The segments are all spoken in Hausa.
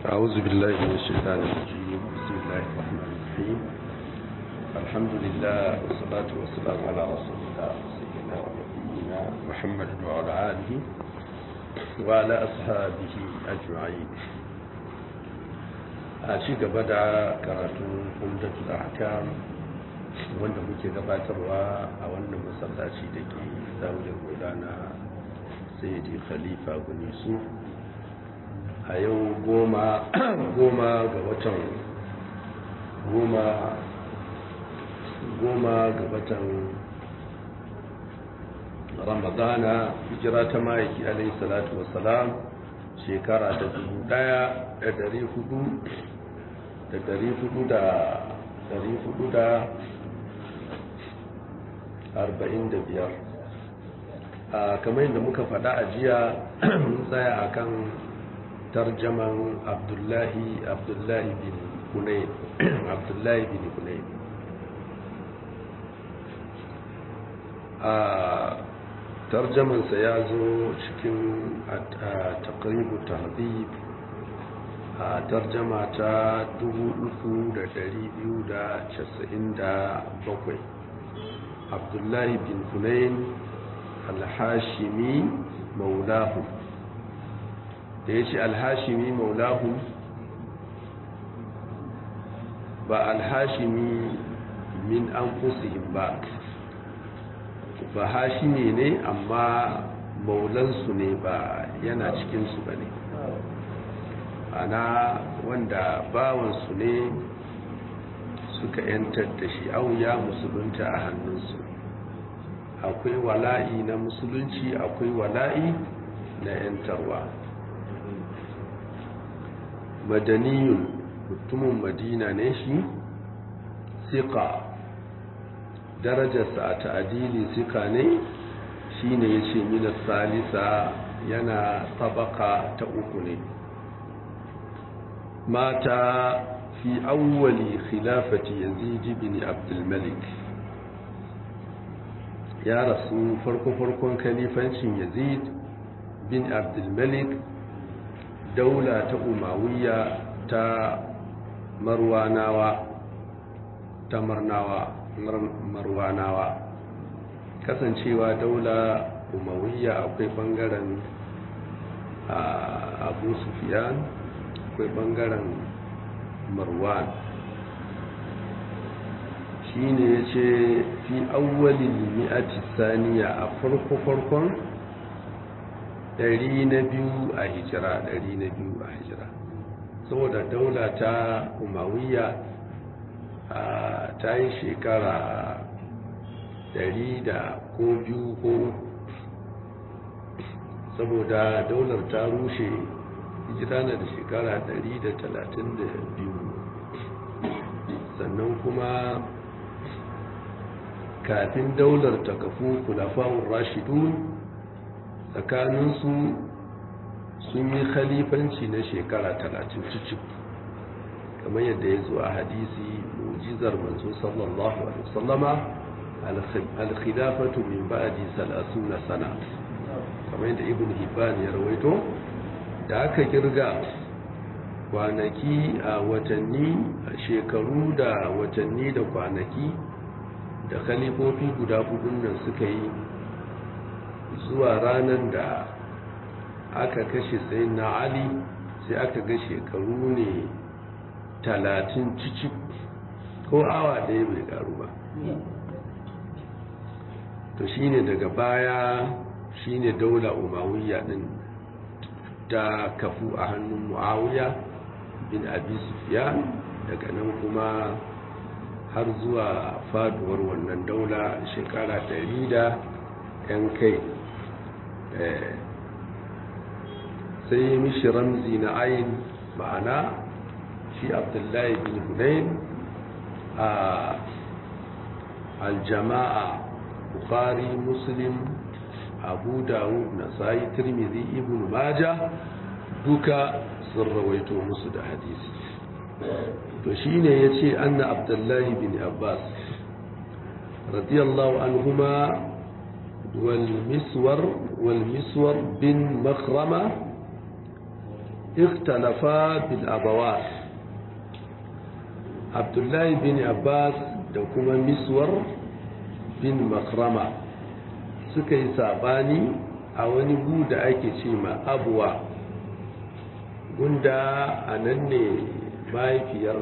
أعوذ بالله من الشيطان الرجيم بسم الله الرحمن الرحيم الحمد لله والصلاة والسلام على رسول الله سيدنا ونبينا محمد وعلى آله وعلى أصحابه أجمعين أشيك بدأ كراتون عمدة الأحكام wanda muke gabatarwa a wannan masallaci da ke daular gudana sai khalifa gunisu a yau goma goma ga watan goma goma ga watan ramadana hijira ta ma'aiki alai salatu wasalam shekara ta dubu daya da dari hudu da dari hudu da dari hudu da arba'in da biyar a kamar yadda muka faɗa a jiya mun tsaya a kan tarjaman abdullahi abdullahi bin hunayn abdullahi bin hunayn a tarjamansa ya zo cikin takribu tahdib a tarjama ta 3297 abdullahi bin hunayn alhashimi maulahu da ya ce alhashimi maulahu ba alhashimi min an ba ba hashimi ne amma maulansu ne ba yana cikinsu ba ne ana wanda bawansu ne suka yantar da shi auya musulunta a hannunsu akwai wala'i na musulunci akwai wala'i na yantarwa madaniyun mutumin madina ne shi siƙa darajarsa a ta'adili siƙa ne shi ne ya ce mina salisa yana tabaka ta uku ne mata fi awwali khilafati yazid bin abdulmalik ya rasu farko-farkon kalifancin yazid bin abdulmalik daula ta umawiya ta marwanawa ta marnawa marwanawa kasancewa daula umawiya akwai bangaren abu sufiyan akwai bangaren marwan shi ne ya ce fi awwalin mi'ati saniya a farko-farkon ɗari na biyu a hijira ɗari na biyu a hijira saboda daula ta umawiya ta yi shekara ɗari da ko biyu ko saboda daular ta rushe hijira na da shekara ɗari da talatin da biyu sannan kuma kafin daular ta kafu kulafawun rashidun tsakaninsu sun yi khalifanci na shekara talatin cicif kamar yadda ya zo a hadisi mujizar manzo sallallahu alaihi wasallama alkhilafatu min ba'di salasuna sana kamar yadda ibn hibban ya rawaito da aka kirga kwanaki a watanni a shekaru da watanni da kwanaki da khalifofi guda hudun nan suka yi zuwa ranar da aka kashe sai na ali sai aka ga shekaru ne talatin cici ko awa ɗaya bai karu ba to shine daga baya shine daula umawiya din ta kafu a hannun muawiya bin abi sufyan daga nan kuma har zuwa faduwar wannan daula shekara ɗari da yan kai sai mishi ramzi na ayin ma'ana shi abdullahi bin hunayn a aljama'a bukari muslim abu dawud na sayi tirmidhi ibn maja duka sun rawaito musu da hadisi to shine yace anna abdullahi bin abbas radiyallahu anhuma wal miswar wal miswar bin makhrama ikhtalafa bil abawat abdullahi bin abbas da kuma miswar bin makrama suka yi sabani a wani gu da ake ce ma abuwa gunda a nan ne mahaifiyar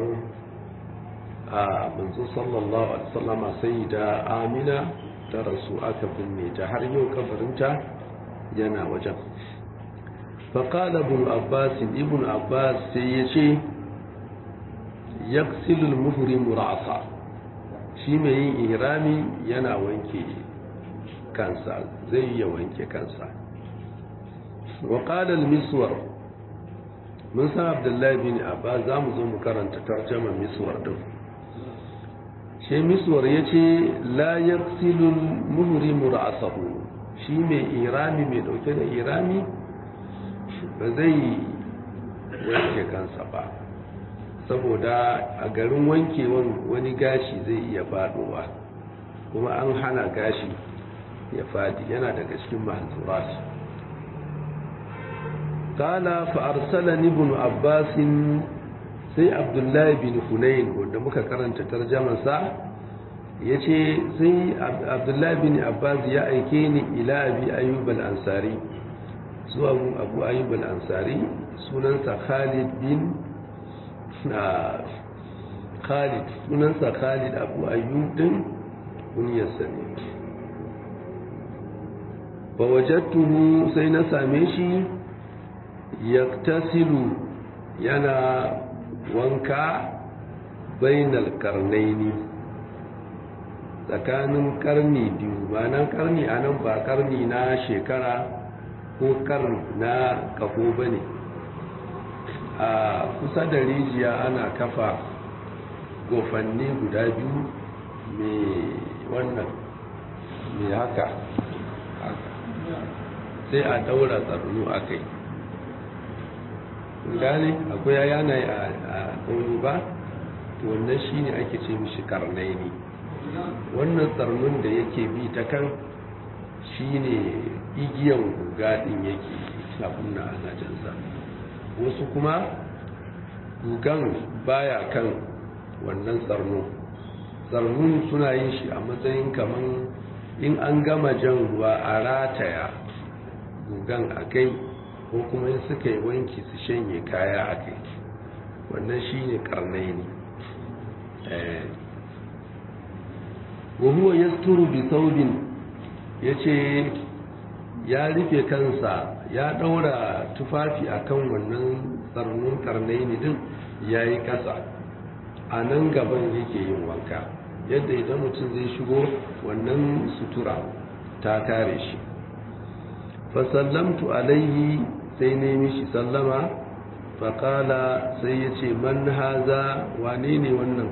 a manzo sallallahu alaihi wasallama sai da amina ta rasu aka binne ta har yau kabarinta yana wajen faƙala ibn abbas ibn abbas sai ya ce yaksilul muhrimu ra'sa shi mai yin ihrami yana wanke kansa zai iya wanke kansa wa qala al-miswar mun san abdullahi bin abbas za mu zo mu karanta tarjaman miswar din shi miswar yace la yaksilul muhrimu ra'sahu shi mai irami mai dauke da irami ba zai wanke kansa ba saboda a garin wankewan wani gashi zai iya fadowa kuma an hana gashi ya fadi yana daga cikin mahzurat kala fa arsalani ibn abbas sai abdullahi bin hunayn wanda muka karanta tarjumar sa yace sai abdullahi bin abbas ya aike ni ila abi ayyub al-ansari zuwa abu ayyub al-ansari sunansa khalid bin khalid sunansa khalid abu ayyub din kunyarsa ne ba wajattuhu sai na same shi yaktasilu yana wanka bainal karnaini tsakanin karni biyu ba nan karni a nan ba karni na shekara ko karni na kafo ba ne a kusa da rijiya ana kafa gofanni guda biyu mai wannan mai haka sai a daura tsarnu a kai gane akwai yanayi a ƙauni ba wannan shi ne ake ce mishi karnai ne wannan tsarnun da yake bi ta kan shi ne igiyan guga ɗin yake abin na anajansa wasu kuma gugan baya kan wannan tsarnu tsarnun suna yin shi a matsayin kamar in an gama jan ruwa a rataya gugan a kai ko kuma in suka yi wanki su shanye kaya a kai wannan shi ne karnai ne wahuwa ya turu bi saubin ya ce ya rufe kansa ya ɗaura tufafi a kan wannan tsarnin karnai ne din ya yi ƙasa a nan gaban yake yin wanka yadda idan mutum zai shigo wannan sutura ta kare shi fasallamtu alaihi sai ne mishi sallama faƙala sai ya ce man haza wane ne wannan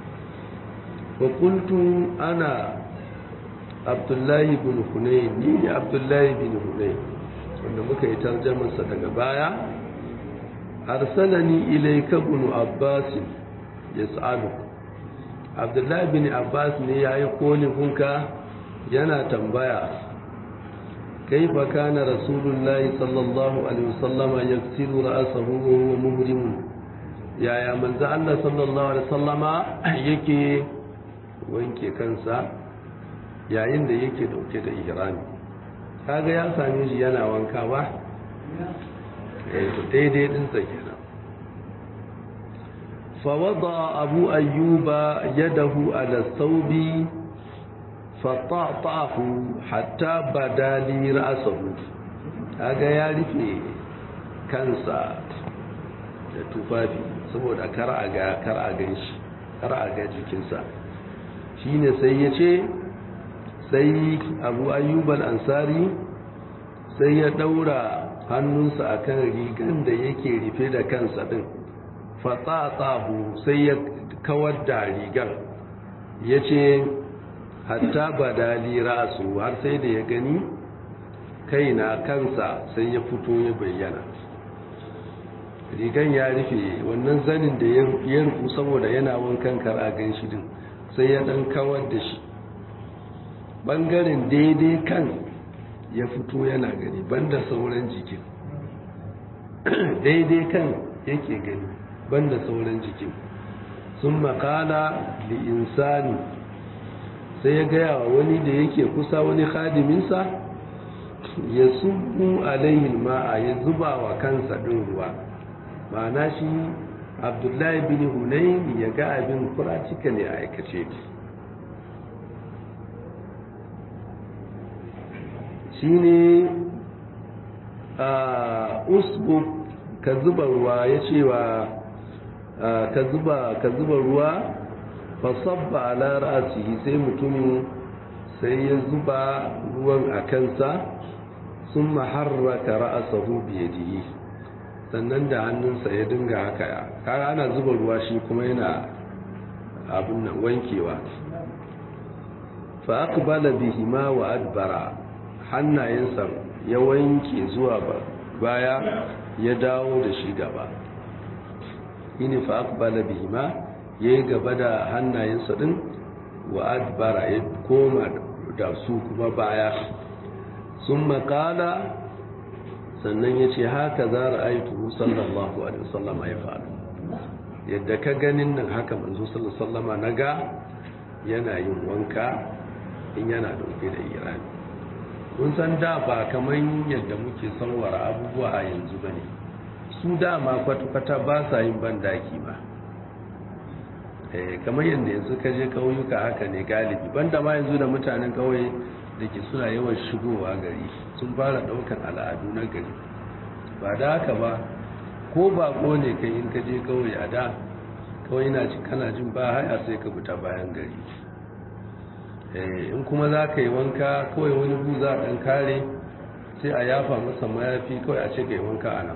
fakultu ana abdullahi bin hunay ni ne abdullahi bin hunay wanda muka yi tarjamarsa daga baya arsalani ilaika bin abbas ya sa'adu abdullahi bin abbas ne ya yi kolifinka yana tambaya كيف كان رسول الله صلى الله عليه وسلم يغسل رأسه وهو مهرم يا يا من ذا الله صلى الله عليه وسلم yake wanke kansa yayin da yake dauke da ihrami kaga ya same shi yana wanka ba eh to daidai din sa kenan fa wada abu ayyuba yadahu ala thawbi fata'tahu hatta badali ra'sahu kaga ya rufe kansa da tufafi saboda kar a ga kar a gan shi kar a ga jikinsa shine sai ya ce sai abu ayyub al-ansari sai ya daura hannunsa akan rigan da yake rufe da kansa din fata'tahu sai ya kawar da rigan yace hatta badali ra'su har sai da ya gani kaina kansa sai ya fito ya bayyana rigan ya rufe wannan zanin da ya rufu saboda yana wankan kara gan shi din sai ya dan kawar da shi bangaren daidai kan ya fito yana gani banda sauran jikin daidai kan yake gani banda sauran jikin sun makala li insani sai ya gaya wa wani da yake kusa wani khadiminsa ya subu alayhi ma'a ya zuba wa kansa ɗin ruwa ma'ana shi abdullahi bin hunayn ya ga abin kuratika ne a aikace shi ne a usbuk ka zuba ruwa ya cewa ka zuba ka zuba ruwa fasabba ala ra'sihi sai mutumin sai ya zuba ruwan a kansa sun maharraka ra'asahu biyadihi sannan da hannunsa ya dinga haka kaga ana zuba ruwa shi kuma yana abin nan wankewa fa aqbala bihima wa adbara hannayensa ya wanke zuwa baya ya dawo da shi gaba shine fa aqbala bihima yayi gaba da hannayensa din wa adbara ya koma da su kuma baya sun makala sannan ya ce haka za ra'aitu sallallahu alaihi wasallama ya faru yadda ka ganin nan haka manzo sallallahu alaihi wasallama na ga yana yin wanka in yana dauke da irani kun san da ba kamar yadda muke sanwara abubuwa a yanzu ba ne su dama kwata-kwata ba sa yin bandaki ba kamar yadda yanzu ka je kauyuka haka ne galibi banda ma yanzu da mutanen kauye da ke suna yawan shigowa gari sun fara daukan al'adu na gari ba da haka ba ko bako ne kai in ka je kauye a da kawai na ji kana jin ba haya sai ka fita bayan gari in kuma za ka yi wanka kawai wani bu za a ɗan kare sai a yafa masa mayafi kawai a ce ka yi wanka a nan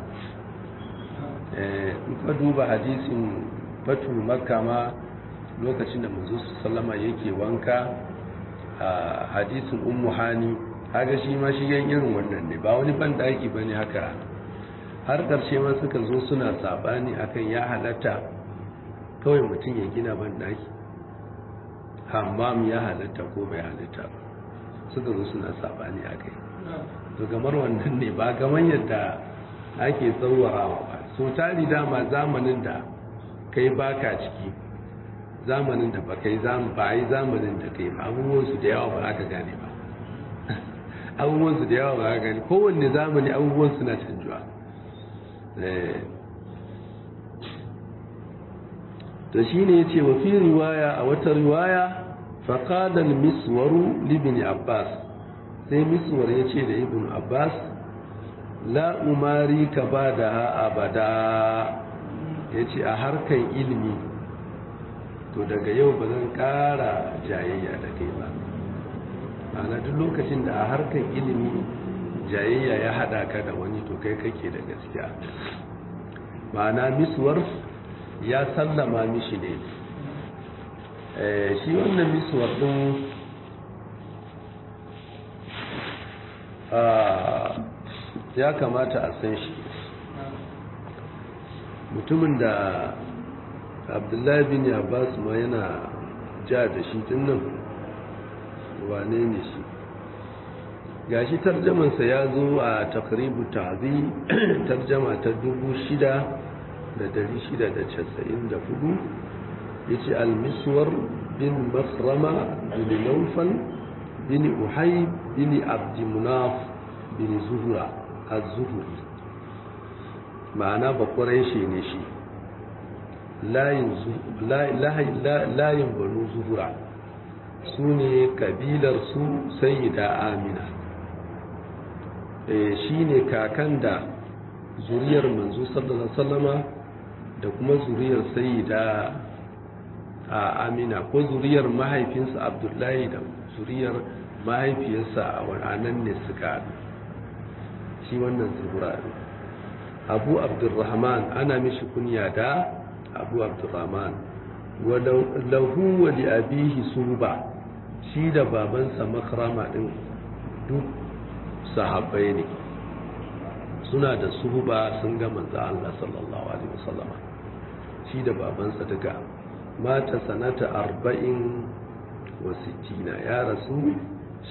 in ka duba hadisin batu makka ma lokacin da manzo sallama yake wanka a hadisin ummu hani haka shi ma shi yan irin wannan ne ba wani ban daki bane haka har karshe ma suka zo suna sabani akan ya halatta kawai mutum ya gina ban daki hammam ya halatta ko bai halatta ba suka zo suna sabani akai to gamar wannan ne ba gaman yadda ake tsawarawa ba so tari dama zamanin da kai baka ciki zamanin da ba kai ba yi zamanin da kai ba abubuwansu da yawa ba aka gane ba abubuwansu da yawa ba aka gane kowanne zamani abubuwansu na canjuwa to shi ne ya ce wa fi riwaya a wata riwaya faƙadar miswaru libin abbas sai miswar ya ce da ibn abbas la umari ka ba da ha abada ya ce a harkar ilimi to daga yau ba zan ƙara jayayya da kai ba ma'ana duk lokacin da a harkar ilimi jayayya ya haɗa ka da wani to kai kake da gaskiya ma'ana miswar ya sallama mishi ne shi wannan miswar ɗin ya kamata a san shi mutumin da abdullahi bin abbas ma yana ja da shi tun nan wane ne shi gashi tarjamansa ya zo a takribu tazi tarjama ta dubu shida da dari shida da casa'in da hudu ya ce almiswar bin masrama bin laufal bin uhai bin abdimunaf bin zuhura a zuhuri ma'ana bakwarai shi ne shi layin banu zuhura su ne kabilar su sayyida amina shi ne kakan da zuriyar manzo sallallahu sallama da kuma zuriyar sayyida a amina ko zuriyar mahaifinsa abdullahi da zuriyar mahaifiyarsa a wannan ne suka shi wannan zuhura abu abdurrahman ana mishi kunya da abu abdurrahman lahu wa li abihi suba shi da babansa makrama din duk sahabbai ne suna da suhuba sun ga manzo Allah sallallahu alaihi wasallam shi da babansa duka mata sanata arba'in wa sittina ya rasu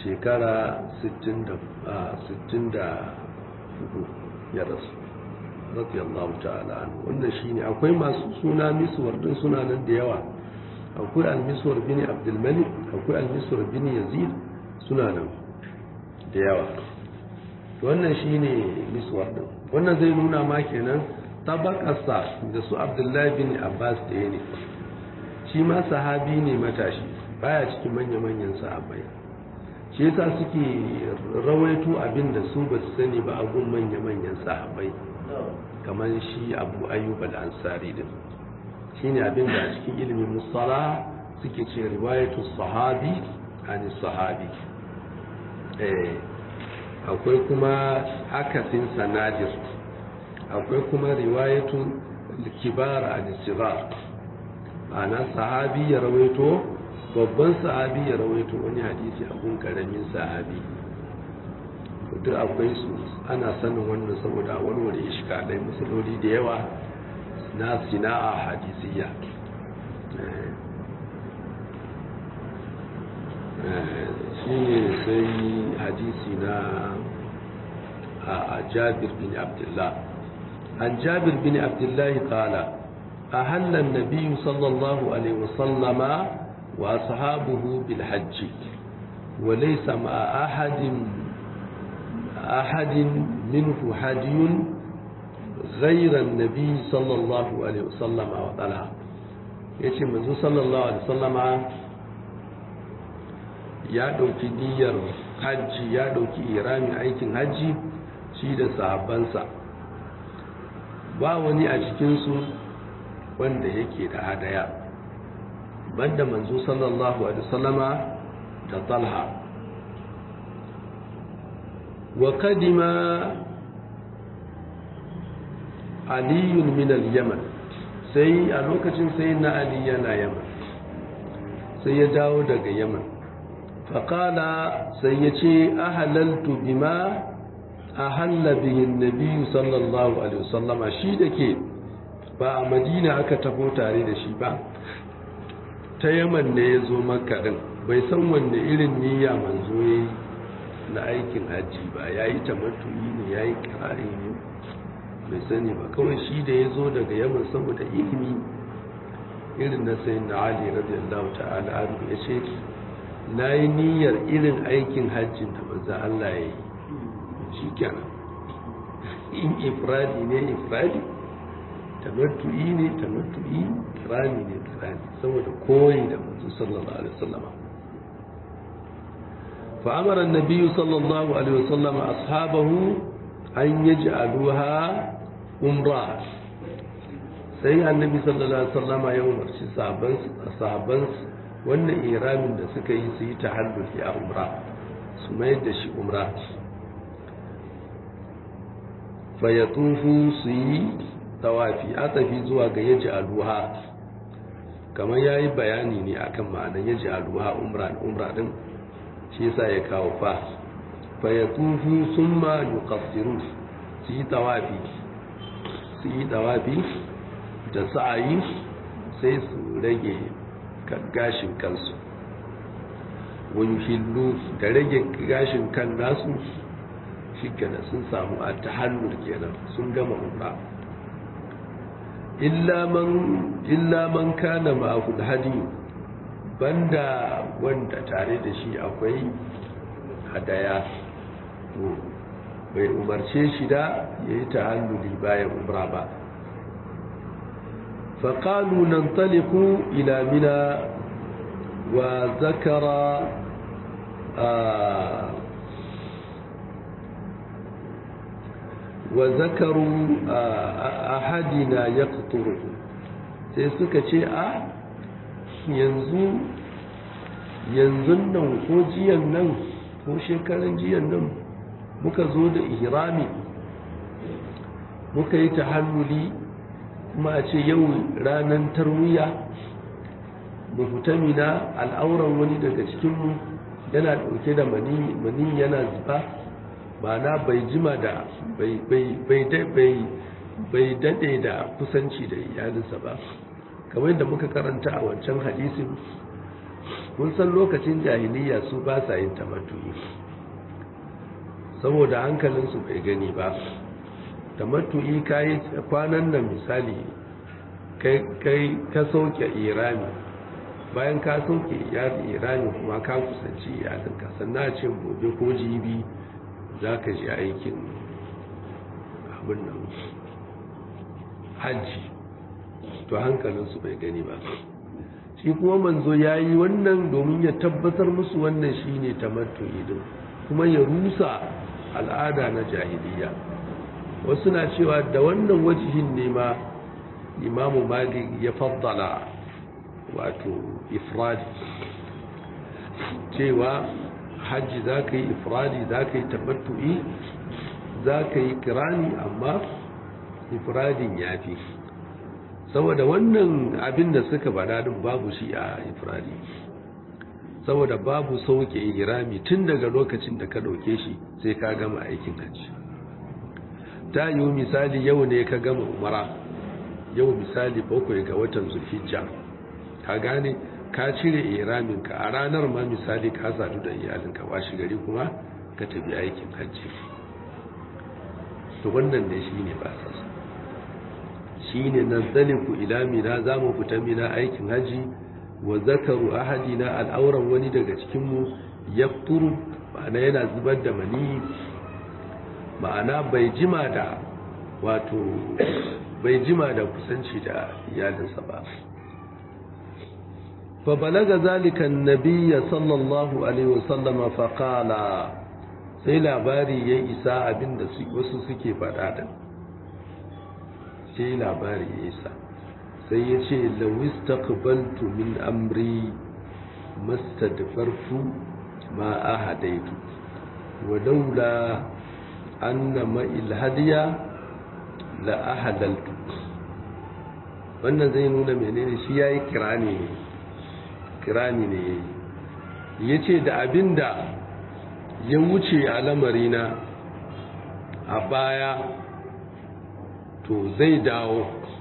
shekara 60 da 64 ya rasu radiyallahu ta'ala wannan shine akwai masu suna miswar din suna nan da yawa akwai al-miswar bin abdul malik akwai al-miswar bin yazid suna nan da yawa wannan shine miswar din wannan zai nuna ma kenan tabakarsa da su abdullahi bin abbas da ne shi ma sahabi ne matashi baya cikin manya-manyan sahabbai shi yasa suke rawaito abin da su ba su sani ba a gun manya-manyan sahabbai kamar shi abu ayyub al-ansari din shine abin da a cikin ilimin musala suke ce riwayatu sahabi ani sahabi eh akwai kuma akasin sanadir akwai kuma riwayatu kibar ani sigar ana sahabi ya rawaito babban sahabi ya rawaito wani hadisi abun karamin sahabi duk akwai su ana sanin wannan saboda warware shiga dai musuloli da yawa na sina'a hadisiyya shi ne sai hadisi na a jabir bin abdullah an jabir bin abdullahi kala a hannun nabiyu sallallahu alaihi wasallama wa ashabuhu bil hajji wa laysa ma ahadin ahadin minhu hadiyun غير النبي صلى الله عليه وسلم وطلع yace manzo sallallahu alaihi wasallama ya dauki niyyar hajji ya dauki irami aikin hajji shi da sahabbansa ba wani a cikin su wanda yake da hadaya banda manzo sallallahu alaihi wasallama da talha wa kadima aliyun min al-yaman sai a lokacin sai na ali yana yaman sai ya dawo daga yaman faƙala sai ya ce ahalaltu bima ahalla bihin nabiyu sallallahu alaihi wasallama shi da ke ba a madina aka tafo tare da shi ba ta yaman ne ya zo makarin bai san wanne irin niyya manzo ya yi na aikin hajji ba ya yi tamattuyi ne ya yi kirari ne bai sani ba kawai shi da ya zo daga yaman saboda ilimi irin na sai na ali radiyallahu ta'ala anhu ya ce na yi niyyar irin aikin hajjin da manzo Allah ya yi shi kenan in ifradi ne ifradi tamattu'i ne tamattu'i kirani ne kirani saboda koyi da manzo sallallahu alaihi wasallam fa amara an-nabiy sallallahu alaihi wasallam ashabahu an yaj'aluha umra sai annabi sallallahu alaihi wasallam ya umarci sahabban sahabban wannan iramin da suka yi su yi tahalluli a umra su mayar da shi umra fa yatufu su yi tawafi a tafi zuwa ga yaji aluha kamar ya yi bayani ne akan ma'anar yaji aluha umra umra din shi yasa ya kawo fa fa yatufu summa yuqassiru su yi tawafi su yi tawafi da sa'ayi sai su rage gashin kansu wani hillu da rage gashin kan nasu shi kenan sun samu a tahallul kenan sun gama umra illa man kana ma'ahul hadi banda wanda tare da shi akwai hadaya to bai umarce shi da ya yi tahalluli bayan umra ba فقالوا ننطلق إلى منى وذكر آه وذكروا آه أحدنا يقطره sai suka ce a yanzu yanzu nan ko jiyan nan ko shekaran jiyan nan muka zo da ihrami muka yi tahalluli kuma a ce yau ranar tarwiya mu fita mina al'auran wani daga cikinmu yana ɗauke da mani yana zuba ba na bai jima da bai daɗe da kusanci da iyalinsa ba kamar yadda muka karanta a wancan hadisin mun san lokacin jahiliya su ba sa yin tamattuyi saboda hankalinsu bai gani ba tamattu'i kai kwanan nan misali kai kai ka sauke irami bayan ka sauke irami kuma ka kusanci iyalinka sannan a ce gobe ko jibi za ka ji aikin abin nan hajji to hankalinsu bai gani ba shi kuma manzo ya yi wannan domin ya tabbatar musu wannan shi ne tamattu'i din kuma ya rusa al'ada na jahiliya wasu na cewa da wannan wajihin ne ma imamu malik ya faddala wato ifradi cewa hajji za ka yi ifradi za ka yi tamattu'i za ka yi kirani amma ifradin ya fi saboda wannan abin da suka bada din babu shi a ifradi saboda babu sauke irami tun daga lokacin da ka dauke shi sai ka gama aikin hajji ta yiwu misali yau ne ka gama umara yau misali bakwai ga watan zulhijja ka gane ka cire iraminka a ranar ma misali ka sadu da iyalinka washi gari kuma ka tafi aikin hajji to wannan ne shi ne ba sasa shi ne nazzaliku ila mina za mu fita mina aikin hajji wa zakaru ahadina al'auran wani daga cikinmu ya turu ma'ana yana zubar da mani ma'ana bai jima da wato bai jima da kusanci da iyalinsa ba fa balaga zalika annabiyya sallallahu alaihi wasallama fa qala sai labari ya isa abinda wasu suke faɗa da sai labari ya isa sai ya ce lawis taqbaltu min amri mastadfartu ma ahadaitu wa laula anna ma ilhadiya la ahadaltu wannan zai nuna menene shi yayi kirani ne kirani ne yace da abinda ya wuce a lamarina a baya to zai dawo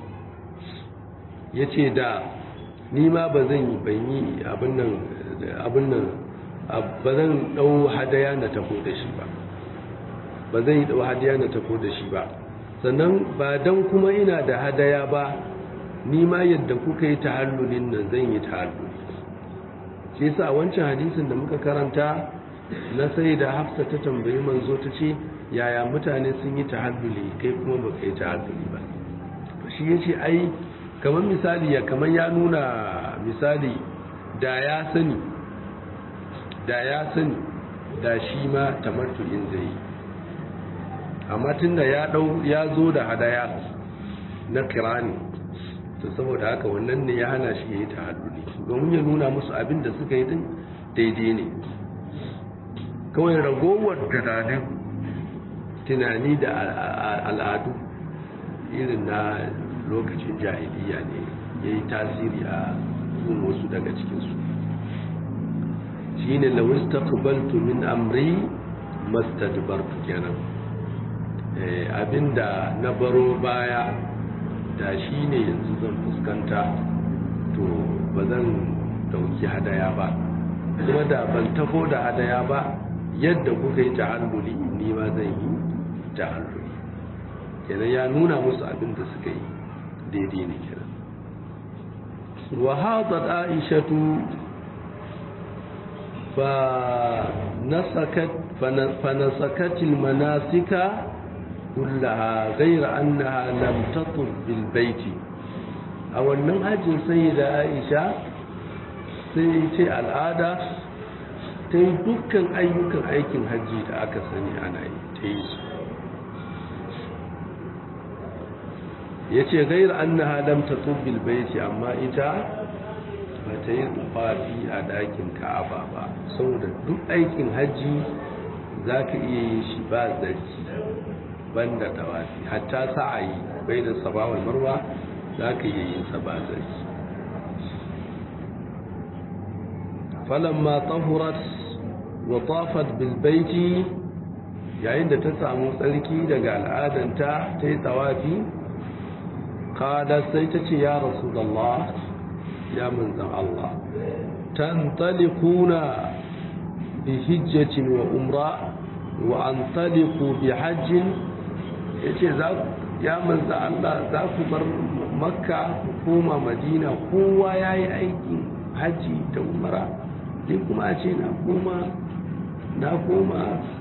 ya ce da nima ba zan yi ban yi abin nan ba zan ɗau hadaya na tafo da shi ba ba zan yi ɗau hadaya na tafo da shi ba sannan ba don kuma ina da hadaya ba nima yadda kuka yi tahallulin nan zan yi tahalluli shi sa wancan hadisin da muka karanta na sai da hafsa ta tambayi manzo ta ce yaya mutane sun yi tahalluli kai kuma ba ka yi tahalluli ba shi ya ce ai kamar misali ya kamar ya nuna misali da ya sani da ya sani da shi ma tamattu'in zai yi amma tun da ya dau ya zo da hadaya na kirani to saboda haka wannan ne ya hana shi ya yi tahalluli domin ya nuna musu abin da suka yi din daidai ne kawai ragowar tunanin tunani da al'adu irin na lokacin jahiliya ne ya yi tasiri a gun wasu daga cikinsu shi ne lawis ta kubaltu min amri mastadbartu kenan abinda na baro baya da shi ne yanzu zan fuskanta to ba zan dauki hadaya ba kuma da ban tafo da hadaya ba yadda kuka yi ta'alluli ni ma zan yi ta'alluli kenan ya nuna musu abin da suka yi daidai ne kenan wa hadat aishatu fa nasakat fa nasakat al manasika kullaha ghayra annaha lam tatuf bil baiti a wannan hajjin sayyida aisha sai ce al'ada ta yi dukkan ayyukan aikin hajji da aka sani ana yi ta yi su ya ce gair an na halamta tubbil baiti amma ita ba ta yi tufafi a dakin ka'aba ba saboda duk aikin hajji za ka iya yin shi ba zarki banda tawafi hatta sa'ayi bai da sabawar marwa za ka iya yin sa ba zarki falamma tahurat wa tafat bil baiti yayin da ta samu tsarki daga al'adanta ta yi tawafi kada sai ta ce ya rasulullah ya manzan Allah tantalikuna bi hijjatin wa umra wa antaliku bi hajjin ya ce ya manza Allah za ku bar makka ku koma madina kowa ya yi aikin hajji da umara sai kuma a ce na koma na koma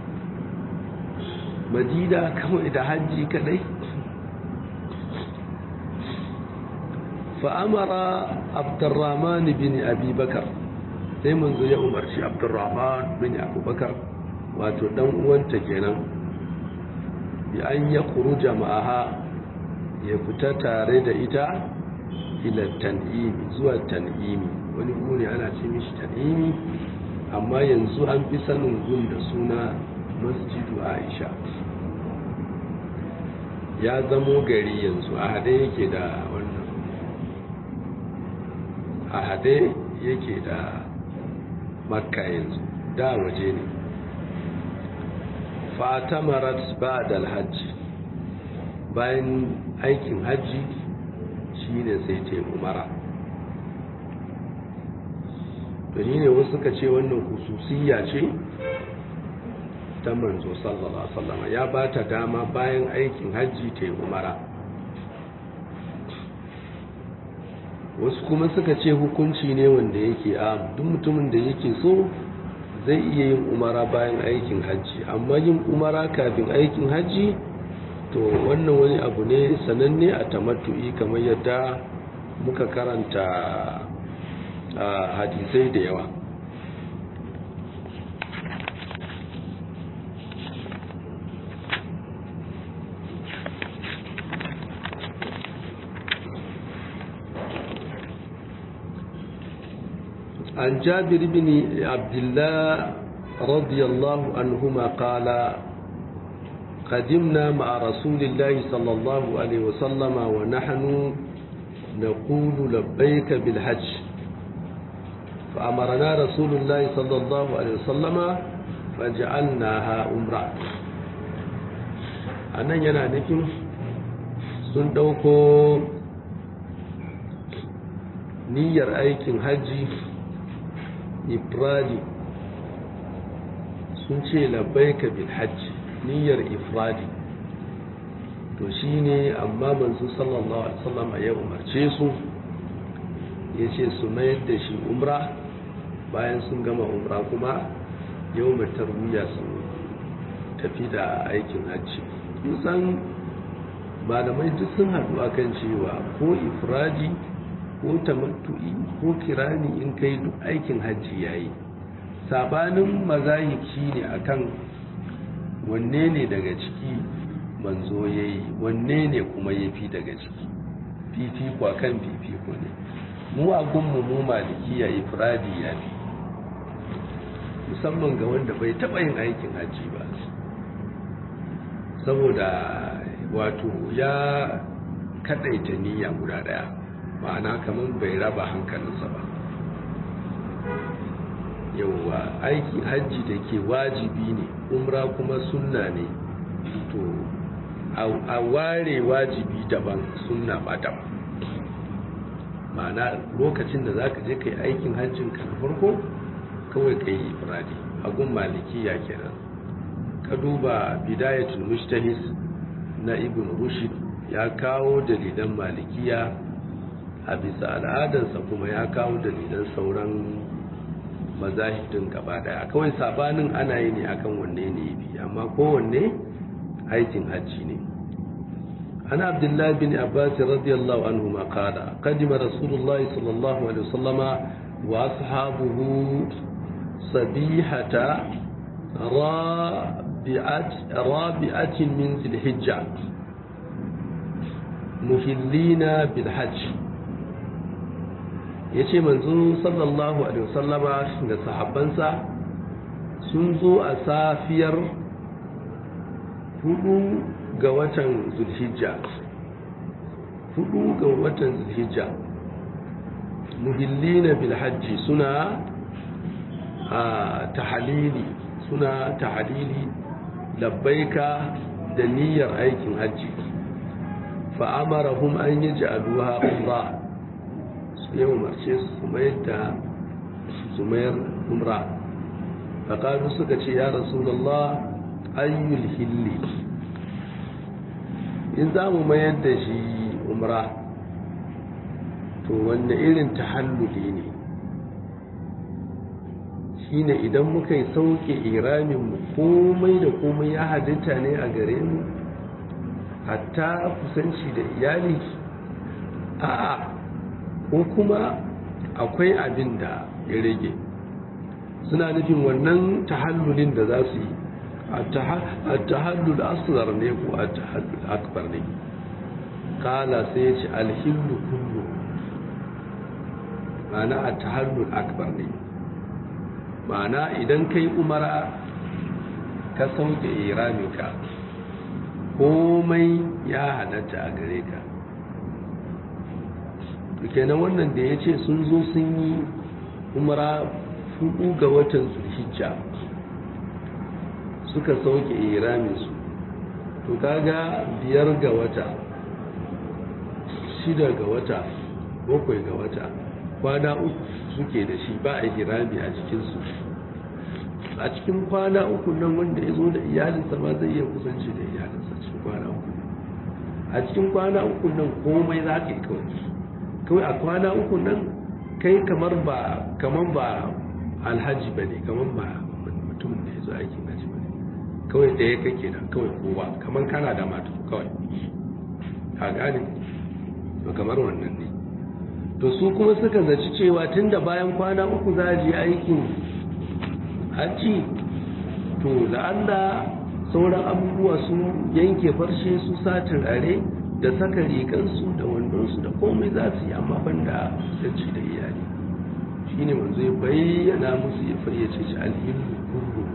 madina kawai da hajji kadai fa'amara abdurrahman bin abubakar sai manzo ya umarci abdurrahman bin abubakar wato dan uwanta kenan bi an ya kuruja ma'aha ya fita tare da ita ila tan'imi zuwa tan'imi wani guri ana ce mishi tan'imi amma yanzu an fi sanin gun da suna masjidu aisha ya zamo gari yanzu a hade yake da wannan a hade yake da makka yanzu da waje ne fatamarat ba'da alhajji bayan aikin hajji shine sai ta umara to ne wasu suka ce wannan hususiyya ce ta manzo sallallahu alaihi wasallam ya ba ta dama bayan aikin hajji ta umara wasu kuma suka ce hukunci ne wanda yake a duk mutumin da yake so zai iya yin umara bayan aikin hajji amma yin umara kafin aikin hajji to wannan wani abu ne sananne a tamattu'i kamar yadda muka karanta a hadisai da yawa عن جابر بن عبد الله رضي الله عنهما قال قدمنا مع رسول الله صلى الله عليه وسلم ونحن نقول لبيك بالحج فأمرنا رسول الله صلى الله عليه وسلم فجعلناها أمرا أنا yana nufin sun ɗauko niyyar aikin hajji ifradi sun ce labbaika bil hajji niyyar ifradi to shine amma manzo sallallahu alaihi wasallam ya umarce su yace su mayar da shi umra bayan sun gama umra kuma yau tarwiya su tafi da aikin hajji kusan malamai duk sun haɗu akan cewa ko ifradi ko tamattu'i ko kirani in kai duk aikin hajji yayi sabanin mazahib shine akan wanne ne daga ciki manzo yayi wanne ne kuma yafi daga ciki fifiko kan fifiko ne mu a gunmu mu malikiya ifradi yafi musamman ga wanda bai taba yin aikin hajji ba saboda wato ya kadaita niyya guda daya ma'ana kamar bai raba hankalinsa ba yauwa aiki hajji da ke wajibi ne umra kuma sunna ne to a ware wajibi daban sunna ba daban ma'ana lokacin da za ka je ka yi aikin hajjin ka na farko kawai ka yi ifradi agun malikiya kenan ka duba bidayatul mujtahid na ibn rushd ya kawo dalilan malikiya a bisa al'adarsa kuma ya kawo dalilan sauran mazahidin gaba daya kawai sabanin ana yi ne akan wanne ne bi amma kowanne aikin hajji ne ana abdullahi bin abbas radiyallahu anhu ma qala qadima rasulullah sallallahu alaihi wasallama wa ashabuhu sabihata rabi'at rabi'atin min dhilhijja muhillina bil hajj ya ce manzo sallallahu alaihi wasallama da sahabbansa sun zo a safiyar hudu ga watan zulhijja hudu ga watan zulhijja muhillina bil hajji suna a tahalili suna tahalili labbaika da niyyar aikin hajji fa'amarahum an yi ja'aluha umra ya umarce su mayar da su mayar umra faƙaru suka ce ya rasulallah ayyul hilli in za mu mayar da shi umra to wanda irin tahalluli ne shine idan muka yi sauke iraminmu komai da komai ya halitta ne a gare mu hatta kusanci da iyali a'a ko kuma akwai abin da ya rage suna nufin wannan tahallulin da za su yi a tahallul asghar ne ko a tahallul akbar ne kala sai ya ce alhillu kullu ma'ana a tahallul akbar ne ma'ana idan kai umara ka sauke iraminka komai ya halatta a gare ka kenan wannan da ya ce sun zo sun yi umara fudu ga watan zulhijja suka sauke iraminsu to kaga biyar ga wata shida ga wata bakwai ga wata kwana uku suke da shi ba a hirami a cikinsu a cikin kwana uku nan wanda ya zo da iyalinsa ma zai iya kusanci da iyalinsa cikin kwana uku a cikin kwana uku nan komai za ka yi kawai kawai a kwana uku nan kai kamar ba kamar ba alhaji ba ne kamar ba mutum da ya zo aikin haji ba ne kawai ɗaya kake nan kawai kowa kamar kana da matu kawai a gane kamar wannan ne to su kuma suka zaci cewa tun da bayan kwana uku za a je aikin hajji to la'alla sauran abubuwa su yanke farshe su sa turare da saka rigansu da wandonsu da komai za su yi amma banda kusanci da iyali shi ne manzo ya bayyana musu ya fayyace shi alhillu kullu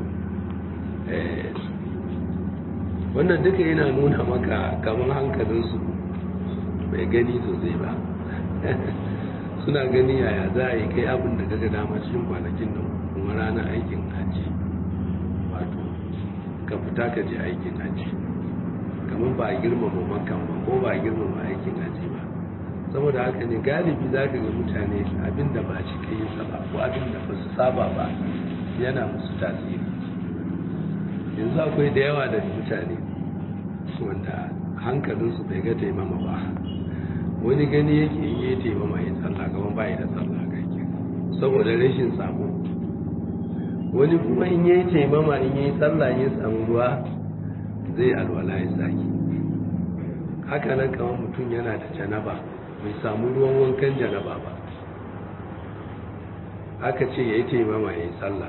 wannan duka yana nuna maka kamar hankalinsu bai gani sosai ba suna gani yaya za a yi kai abin da gaga dama cikin kwanakin nan kuma ranar aikin hajji wato ka fita ka je aikin hajji kamar ba a girmama makan ba ko ba a girmama aikin hajji ba saboda haka ne galibi za ka ga mutane abin da ba cika yin sa ba ko abin da ba su saba ba yana musu tasiri yanzu akwai da yawa da mutane wanda hankalinsu bai ga taimama ba wani gani yake yi taimama ya tsalla gaban bayi da tsalla ga yake saboda rashin sabo wani kuma in yi taimama in yi tsalla ya samu ruwa zai alwala ya saki haka nan kamar mutum yana da janaba bai samu ruwan wankan janaba ba aka ce ya yi taimama ya yi tsalla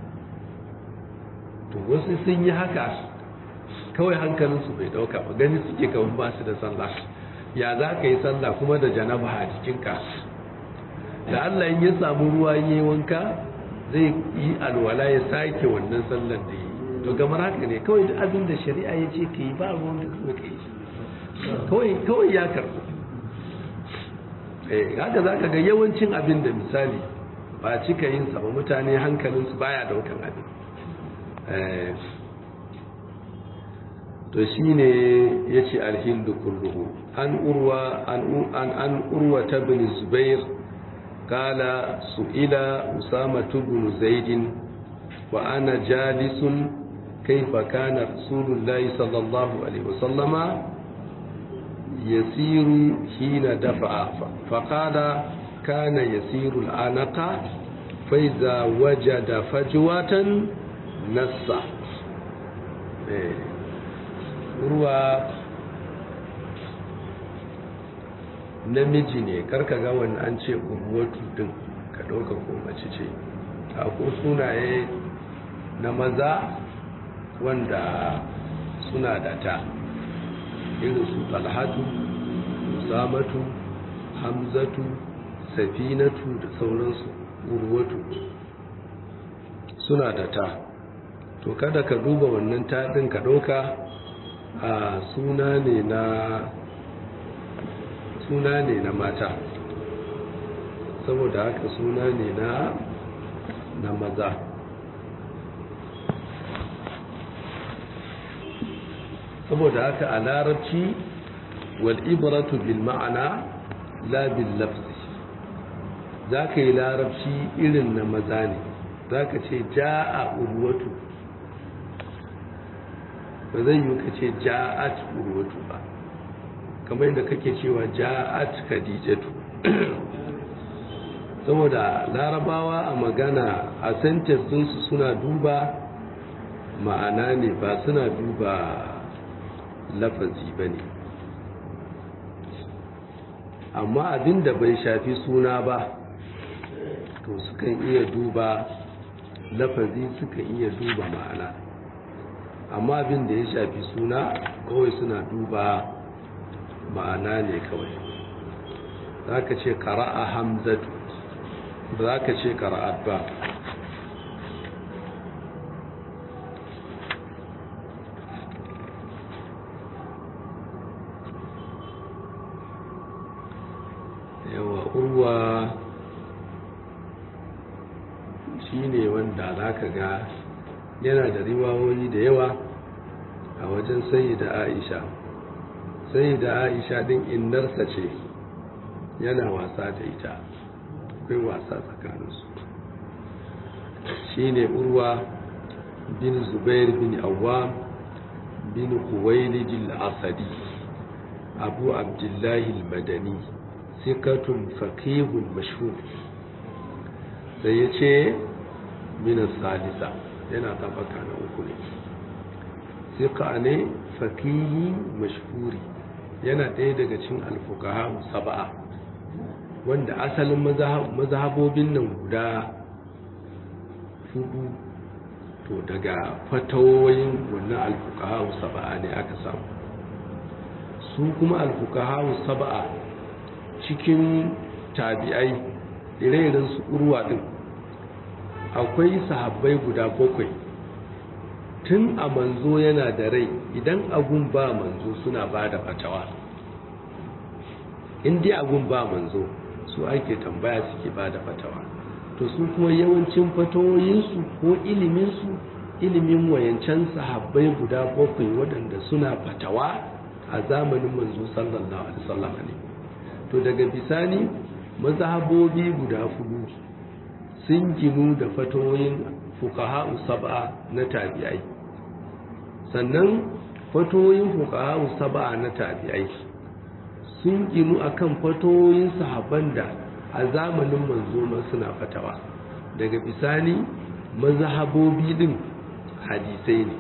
to wasu sun yi haka kawai hankalinsu bai dauka ba gani suke kawai ba su da sallah ya za ka yi sallah kuma da janaba a jikinka da Allah in ya samu ruwa yi wanka zai yi alwala ya sake wannan sallar da yi to gamar haka ne kawai duk abin da shari'a ya ce ka yi ba ruwan da kuma ka yi kawai kawai ya karɓo eh haka za ka ga yawancin abin da misali ba cika yin sa ba mutane hankalinsu baya daukan abin to shi ne ya ce alhindu kulluhu an urwa an urwa ta bin zubair kala su'ila usama bin zaidin wa ana jalisun kaifa kana rasulullahi sallallahu alaihi wasallama yasiru hina dafa'a faqala kana yasiru al'anaqa fa iza wajada fajwatan nassa ruwa namiji ne karka ga wani an ce urwatu din ka ɗauka ko mace ce ko sunaye na maza wanda suna da ta irin su talhatu samatu hamzatu safinatu da sauransu urwatu suna da ta to kada ka duba wannan taɗin ka ɗauka a suna ne na suna ne na mata saboda haka suna ne na na maza saboda haka a larabci wal ibratu bil ma'ana la bil lafzi za ka yi larabci irin na maza ne za ka ce ja'a urwatu ba zai yi ka ce ja'at urwatu ba kamar yadda kake cewa ja'at khadijatu saboda larabawa a magana a sentence su suna duba ma'ana ne ba suna duba lafazi ba ne amma abin da bai shafi suna ba to sukan iya duba lafazi sukan iya duba ma'ana amma abin da ya shafi suna kawai suna duba ma'ana ne kawai za ka ce kara'a hamzatu ba za ka ce kara'at ba yawa urwa shi ne wanda za ka ga yana da riwawoyi da yawa a wajen sayi da aisha sayi da aisha din innarsa ce yana wasa da ita akwai wasa tsakaninsu shi ne urwa bin zubair bin awam bin kuwailijil asadi abu abdullahi madani sikatun fakihun mashhur sai ya ce minas salisa yana tabaka na uku ne sika ne fakihi mashhuri yana ɗaya daga cin alfukaha saba'a wanda asalin mazhabobin nan guda hudu to daga fatawoyin wannan alfukaha saba'a ne aka samu su kuma alfukaha saba'a cikin tabi'ai ire-iren su urwa din akwai sahabbai guda bakwai tun a manzo yana da rai idan agun ba manzo suna ba da fatawa dai agun ba manzo su ake tambaya suke ba da fatawa to su kuma yawancin fatawoyinsu ko iliminsu ilimin wayancan sahabbai guda bakwai waɗanda suna fatawa a zamanin manzo sallallahu alaihi wasallam ne to daga bisani mazhabobi guda hudu sun ginu da fatoyin fuqaha sab'a na tabi'ai sannan fatoyin fuqaha sab'a na tabi'ai sun ginu akan fatoyin sahabban da a zamanin manzo ma suna fatawa daga bisani mazhabobi din hadisai ne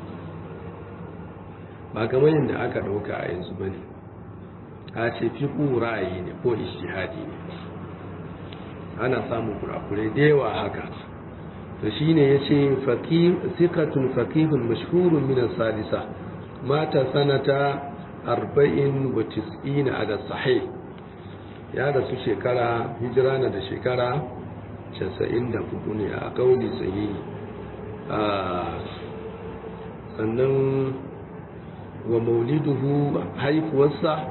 ba kamar yadda aka dauka a yanzu bane a ce fiƙu ra'ayi ne ko ishihadi ne ana samun kurakurai da yawa haka to shi ne ya ce sikatun fakihun mashhurun minan salisa mata sanata arba'in wa tis'ina a da sahih ya rasu shekara hijira na da shekara casa'in da hudu ne a kauli sahihi sannan wa mauliduhu haifuwarsa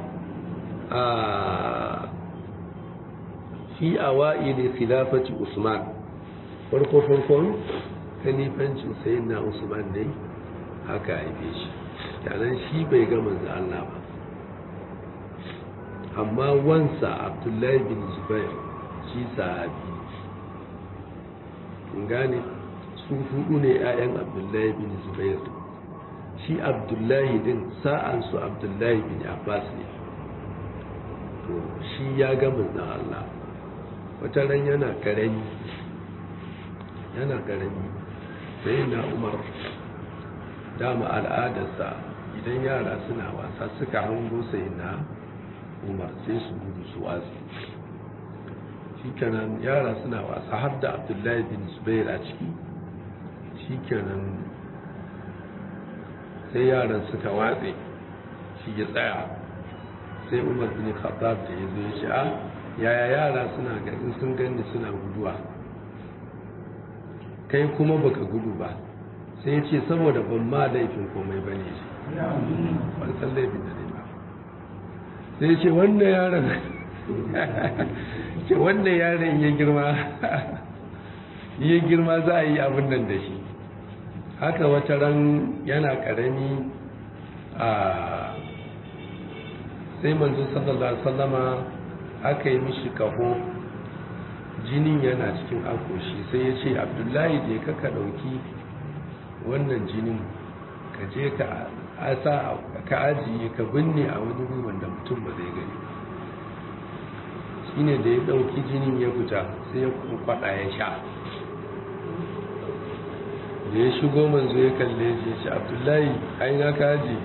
a fi awa'ili khilafati Usman farko farkon khalifancin sayyidina Usman ne haka haife shi yanan shi bai ga manzo Allah ba amma wansa Abdullahi bin Zubair shi sahabi kun gane su hudu ne 'ya'yan Abdullahi bin Zubair shi Abdullahi din sa'an su Abdullahi bin Abbas ne to shi ya ga manzan Allah wata ran yana karami yana karami sai na umar dama al'adarsa idan yara suna wasa suka hango sai na umar sai su gudu su wasu shi kenan yara suna wasa har da abdullahi bin zubair a ciki shi kenan sai yaran suka watse shi ya tsaya sai umar bin khattab da ya zo ya ce a yaya yara suna ganin sun gani suna guduwa kai kuma baka gudu ba sai ya ce saboda ban ma laifin komai ba ne shi ban san laifin da ne ba sai ya ce wannan yaron ce wannan yaron ya girma ya girma za a yi abin nan da shi haka wata ran yana karami a sai manzo sallallahu alaihi wasallama aka yi mishi kaho jinin yana cikin akoshi sai ya ce abdullahi je ka ka ɗauki wannan jinin ka je ka a sa ka ajiye ka binne a wani ruwan da mutum ba zai gani shine da ya ɗauki jinin ya fita sai ya kwaɗa ya sha da ya shigo manzo ya kalle shi ya ce abdullahi a ina ka ajiye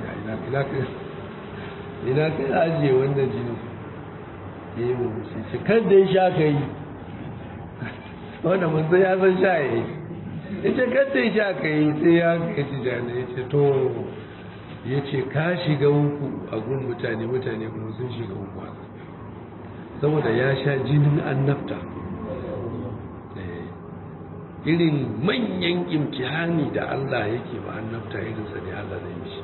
ina ka ajiye wannan jinin ya yi murmushi shi kan da ya sha ka yi wanda manzo ya san sha ya yi ya ce kan da ya sha ka yi sai ya ka ci jana ya ce to ya ce ka shiga uku a gun mutane mutane kuma sun shiga uku haka saboda ya sha jinin annabta irin manyan imtihani da Allah yake ba annabta irinsa ne Allah zai mishi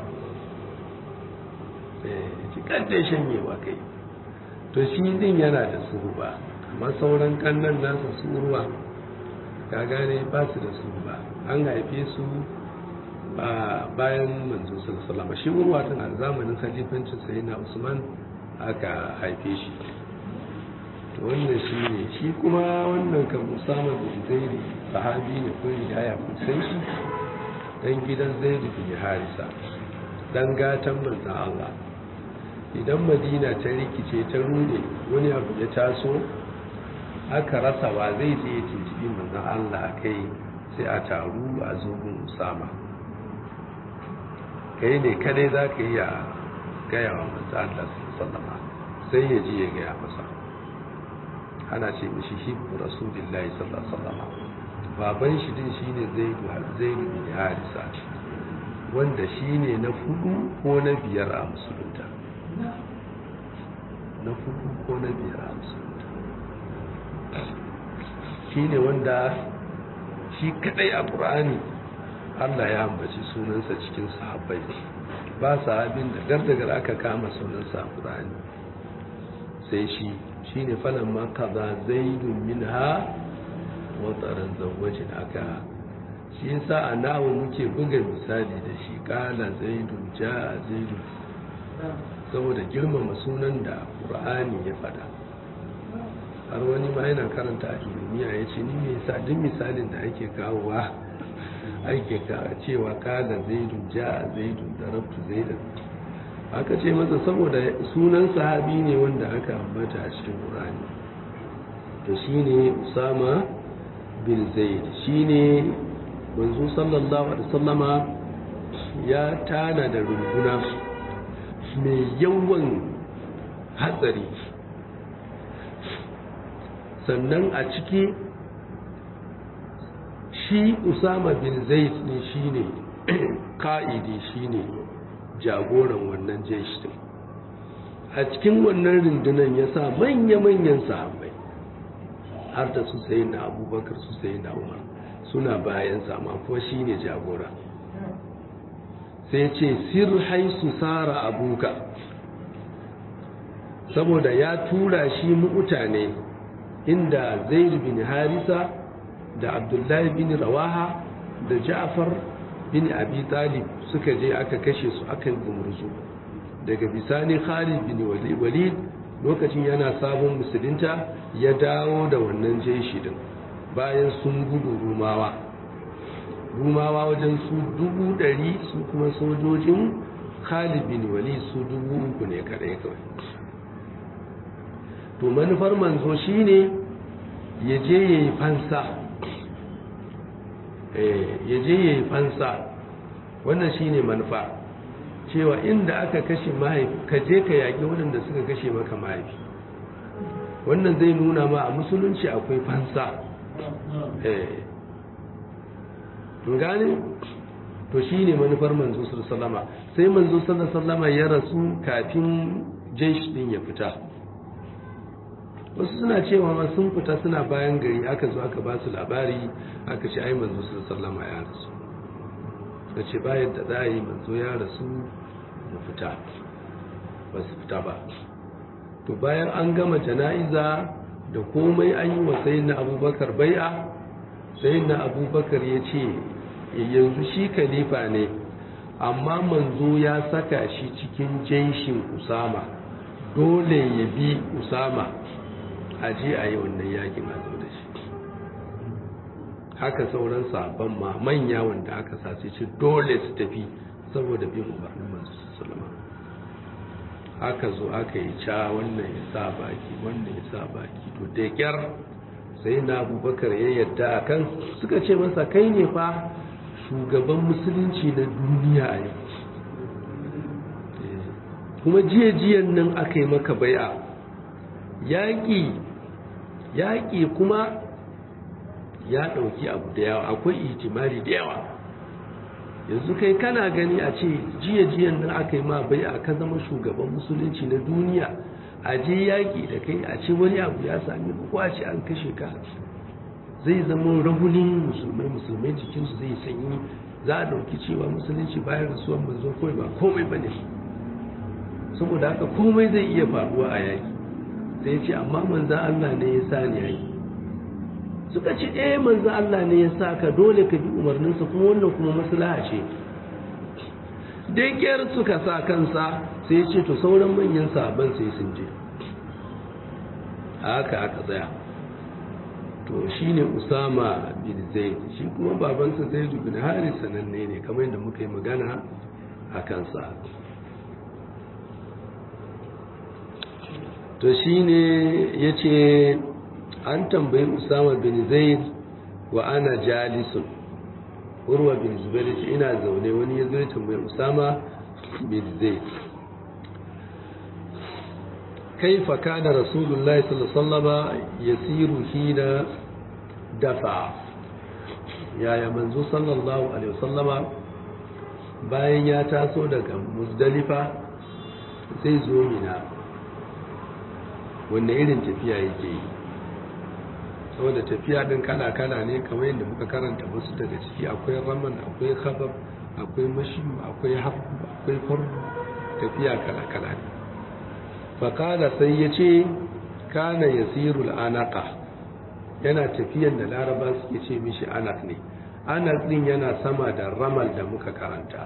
ci kanta shanyewa kai to shi din yana da suruba amma sauran kannan nasa suruwa ka gane ba su da suruba an haife su a bayan manzo sallallahu shi urwa tun a zamanin khalifancin sayyidina Usman aka haife shi to wannan shi ne shi kuma wannan kan Usama bin Zaid sahabi ne ko hidaya kun san shi dan gidan Zaid bin Harisa dan gatan manzon Allah idan Madina ta rikice ta rude wani abu ya taso aka rasa wa zai je ya tuntubi manzon Allah kai sai a taru a zogun Usama kai ne kadai za ka yi a gaya wa manzo Allah sallama sai ya ji ya gaya masa ana ce mishi hibbu rasulillahi sallallahu alaihi wasallam baban shi din shine zaidu zaidu bin harisa wanda shine na fudu ko na biyar a musulunta na fudu ko na biyar a musulunta shine wanda shi kadai a qur'ani Allah ya ambaci sunansa cikin sahabbai ba sahabin da gardagar aka kama sunansa a Qur'ani sai shi shine falan ma kaza zaidun minha wa taran zawajin aka shi yasa a nawo muke buga misali da shi kala zaidun jaa zaidun saboda girmama sunan da Qur'ani ya fada har wani ma yana karanta a ilmiya ya ce ni me yasa duk misalin da ake kawowa ake cewa kada zaidun ja zaidun da rabtu zaidan aka ce masa saboda sunan sahabi ne wanda aka ambata a cikin ƙurani to shine usama bin zaid shine manzo sallallahu alaihi wasallama ya tana da runguna mai yawan hatsari sannan a ciki shi usama bin zaid ne shine ka'idi shine jagoran wannan jeshi din a cikin wannan rundunan ya sa manya-manyan sahabbai har da su sayi na abubakar su sayi na umar suna bayan sama ko shine jagora sai ce sir haisu sara abuka saboda ya tura shi mutane inda zaid bin harisa da abdullahi bin rawaha da ja'far bin abi talib suka je aka kashe su akan gumurzu daga bisani khalid bin walid lokacin yana sabon musulunta ya dawo da wannan jeshi din bayan sun gudu rumawa rumawa wajen su dubu ɗari su kuma sojojin khalid bin walid su dubu uku ne kadai kawai to manufar manzo shine ya je ya yi fansa ya je ya yi fansa wannan shine manufa cewa inda aka kashe mahaifi ka je ka yaƙi waɗanda suka kashe maka mahaifi wannan zai nuna ma a musulunci akwai fansa gane to shine manufar manzo sallama sai manzo sallama ya rasu kafin jesh din ya fita wasu suna cewa ma sun fita suna bayan gari aka zo aka ba su labari aka ce ai manzo sallama ya rasu da ce bayan da za a yi manzo ya rasu mu fita ba su fita ba to bayan an gama jana'iza da komai an yi wa sayin na abubakar bai'a sayin na abubakar ya ce yanzu shi kalifa ne amma manzo ya saka shi cikin jenshin usama dole ya bi usama a je a yi wannan yakin a zo da shi haka sauran sabon ma manya wanda aka sace ce dole su tafi saboda bin umarnin manzo sallama aka zo aka yi ca wannan ya sa baki wannan ya sa baki to da kyar sai na abubakar ya yadda a kan suka ce masa kai ne fa shugaban musulunci na duniya a yau kuma jiya-jiyan nan aka yi maka bai'a yaƙi yaƙi kuma ya ɗauki abu da yawa akwai itimari da yawa yanzu kai kana gani a ce jiya-jiyan nan aka yi ma bai'a ka zama shugaban musulunci na duniya a je yaƙi da kai a ce wani abu ya sami ko a ce an kashe ka zai zama rahunin musulmai musulmai jikinsu zai sanyi za a ɗauki cewa musulunci bayan rasuwan manzo kawai ba komai ba ne saboda haka komai zai iya faruwa a yaƙi sai ce amma manzan Allah ne ya sa ni yaƙi suka ce eh manzan Allah ne ya sa ka dole ka bi umarninsa kuma wannan kuma maslaha ce da suka sa kansa sai ya ce to sauran manyan sabon sai sun je haka aka tsaya to shi ne usama bin zaid shi kuma babansa zaid bin haris sananne ne kamar yadda muka yi magana a kansa to shi ne ya ce an tambayi usama bin zaid wa ana jalisun urwa bin zubair ce ina zaune wani ya zo ya tambayi usama bin zaid كيف كان رسول الله صلى الله عليه وسلم يسير حين دفع يا يا منزو صلى الله عليه وسلم bayan ya taso daga muzdalifa zai zo mina wanda irin tafiya yake yi saboda tafiya din kala-kala ne kamar yadda muka karanta wasu daga ciki akwai raman akwai khabab akwai mashi akwai hafu akwai fardu tafiya kala-kala ne faƙala sai ya ce kana ya sirul anaka yana tafiyan da laraba suke ce mishi anak ne anak ɗin yana sama da ramal da muka karanta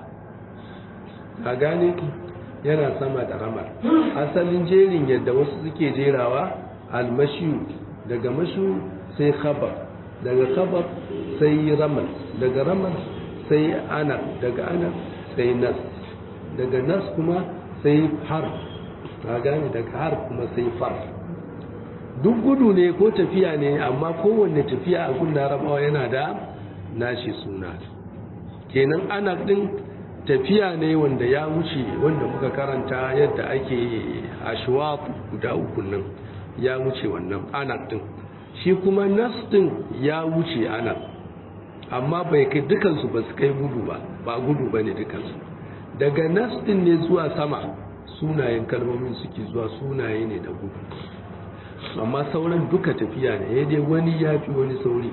a gane yana sama da ramal asalin jerin yadda wasu suke jerawa almashiyu daga mashu sai khabar daga khabar sai ramal daga ramal sai anak daga anak sai nas daga nas kuma sai har ka gane daga har kuma sai far duk gudu ne ko tafiya ne amma kowanne tafiya a gun larabawa yana da nashi suna kenan ana din tafiya ne wanda ya wuce wanda muka karanta yadda ake ashwaq guda uku nan ya wuce wannan ana din shi kuma nas din ya wuce ana amma bai kai dukansu ba su kai gudu ba ba gudu ba ne dukansu daga nas din ne zuwa sama sunayen kalmomin suke zuwa sunaye ne da gudu amma sauran duka tafiya ne ya dai wani ya fi wani sauri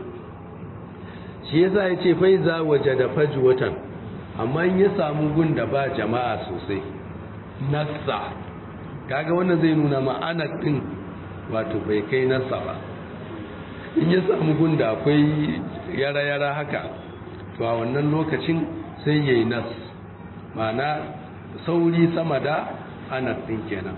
shi yasa ya ce fai za waje da faji watan amma in ya samu gun da ba jama'a sosai nasa kaga wannan zai nuna ma'ana din wato bai kai nasa ba in ya samu gun da akwai yara-yara haka to a wannan lokacin sai ya yi nas ma'ana sauri sama da anas din kenan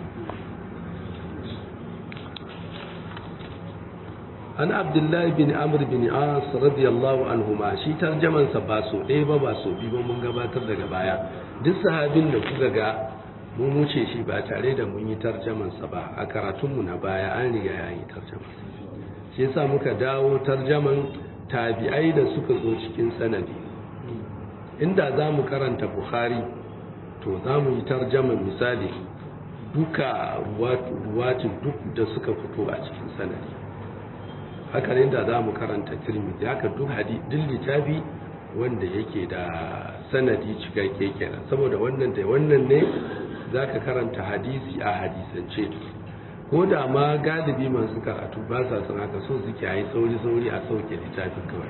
an abdullahi bin amr bin as radiyallahu anhuma shi tarjaman sa ba so ɗaya ba ba so biyu ba mun gabatar daga baya duk sahabin da kuka ga mun wuce shi ba tare da mun yi tarjaman sa ba a karatun mu na baya an riga ya yi tarjaman shi yasa muka dawo tarjaman tabi'ai da suka zo cikin sanadi inda za mu karanta bukhari to za mu yi tarjaman misali duka ruwatin duk da suka fito a cikin sanadi haka ne da za mu karanta tirmidhi haka duk duk littafi wanda yake da sanadi cikakke kenan saboda wannan da wannan ne zaka karanta hadisi a hadisance ko da ma galibi masu karatu ba sa son haka so suke yi sauri sauri a sauke littafin kawai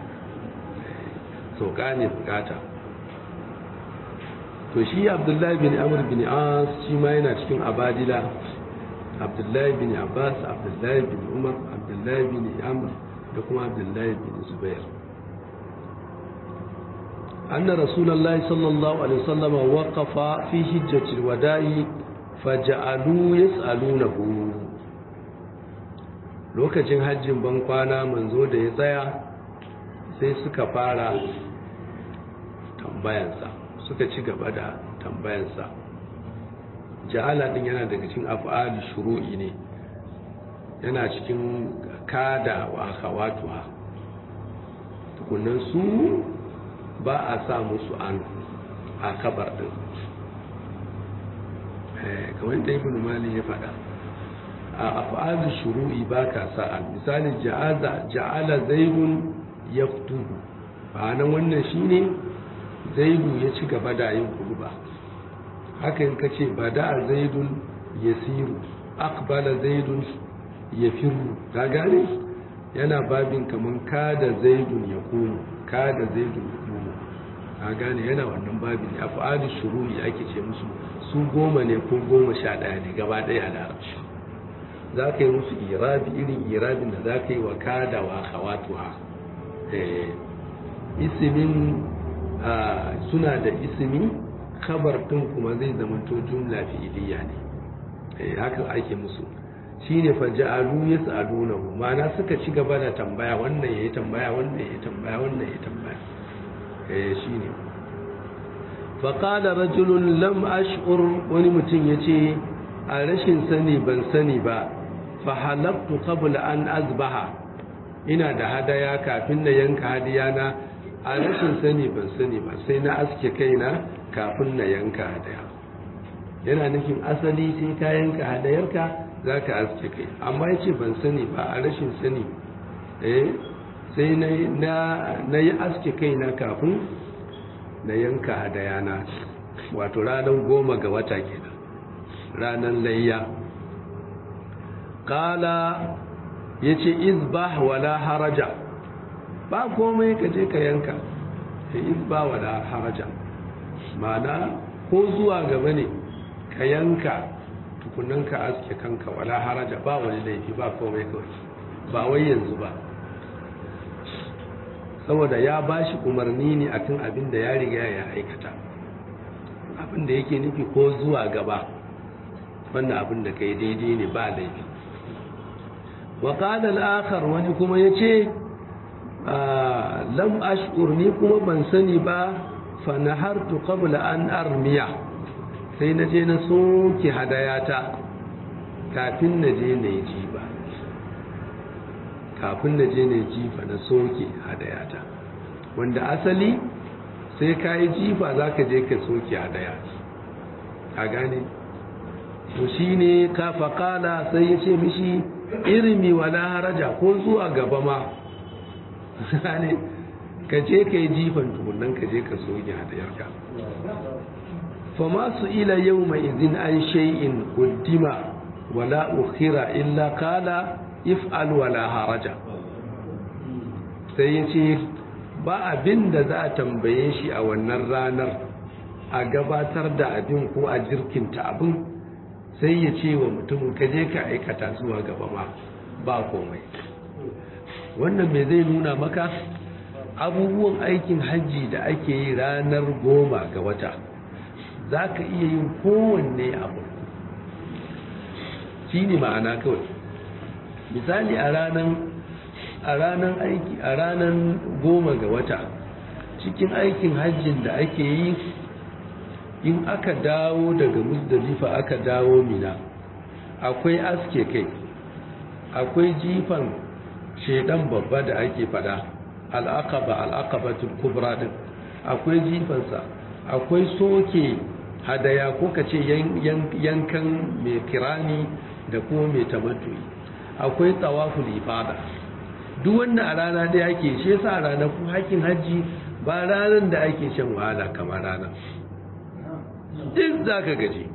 sauka ne bukata to shi abdullahi bin amur bin as shi ma yana cikin abadila abdullahi bin abbas abdullahi bin umar abdullahi bin amur da kuma abdullahi bin zubair anna rasulullahi sallallahu alaihi wasallam waqafa fi hijjatil wada'i faja'alu yas'alunahu lokacin hajjin ban kwana manzo da ya tsaya sai suka fara tambayansa suka ci gaba da tambayansa ja'ala din yana daga cikin af'ali shuru'i ne yana cikin kada wa akhawatuha tukunan su ba a sa musu an a kabar din kamar da ibn mali ya faɗa a af'ali shuru'i ba ka sa an misali ja'aza ja'ala zaidun yaktubu ba nan wannan shine zaidu ya ci gaba da yin kurba hakan ka ce ba da zaidun ya siru akbala zaidun ya firu ka gane yana babin kamar kada zaidun ya komo kada zaidun ya komo ka gane yana wannan babin a fa'adu shururi ake ce musu su goma ne ko goma sha ɗaya ne gaba ɗaya da larabci za ka yi musu irabi irin irabin da za ka yi wa kada wa hawatuwa isimin suna da isimi kabar ɗin kuma zai zamanto jumla fi'iliya ne eh haka ake musu shine fa ja'alu yas'alunahu ma'ana suka ci gaba da tambaya wannan yayi tambaya wannan yayi tambaya wannan yayi tambaya eh shine fa qala rajulun lam ash'ur wani mutum yace a rashin sani ban sani ba fa halaftu qabla an azbaha ina da hadaya kafin na yanka hadiyana a rashin sani ban sani ba sai na aske kaina kafin na yanka hadaya yana nufin asali sai ka yanka hadayarka za ka aske kai amma ya ce ban sani ba a rashin sani eh sai na yi aske kaina kafin na yanka hadayana wato ranar goma ga wata kenan ranar layya kala ya ce izbah wala haraja ba komai ka je ka yanka ya izba wala haraja mana ko zuwa gaba ne ka yanka tukunan ka aske kanka wala haraja ba wani laifi ba komai kawai ba wai yanzu ba saboda ya ba shi umarni ne akan abin da ya riga ya aikata abin da yake nufi ko zuwa gaba wannan abin da kai daidai ne ba laifi wa qala al-akhar wani kuma yace lam ash'ur ni kuma ban sani ba fa nahartu qabla an armiya sai na je na soke hadayata kafin na je na yi jiba kafin na je na yi jifa na soke hadayata wanda asali sai ka yi jifa za ka je ka soke hadaya a gane to shi ne ka faƙala sai ya ce mishi irimi wala haraja ko zuwa gaba ma ne ka je ka yi jifan tukunan ka je ka soke hadayarka fama su ila yau mai izin an shay'in kuddima wala ukhira illa kala if'al wala haraja sai ya ce ba abin da za a tambaye shi a wannan ranar a gabatar da abin ko a jirkinta abin sai ya ce wa mutumin ka je ka aikata zuwa gaba ma ba komai wannan mai zai nuna maka abubuwan aikin hajji da ake yi ranar goma ga wata za ka iya yin kowanne abu shi ne ma'ana kawai misali a ranar a ranar aiki a ranar goma ga wata cikin aikin hajjin da ake yi in aka dawo daga musdalifa aka dawo mina akwai aske kai akwai jifan shedan babba da ake fada al'aqaba al'aqabatul kubra din akwai jifansa akwai soke hadaya ko kace yankan mai kirani da kuma mai tamattu'i akwai tawaful ifada duk wanda a rana da yake shi yasa ranar hakin haji ba ranar da ake shan wahala kamar ranar duk zaka gaji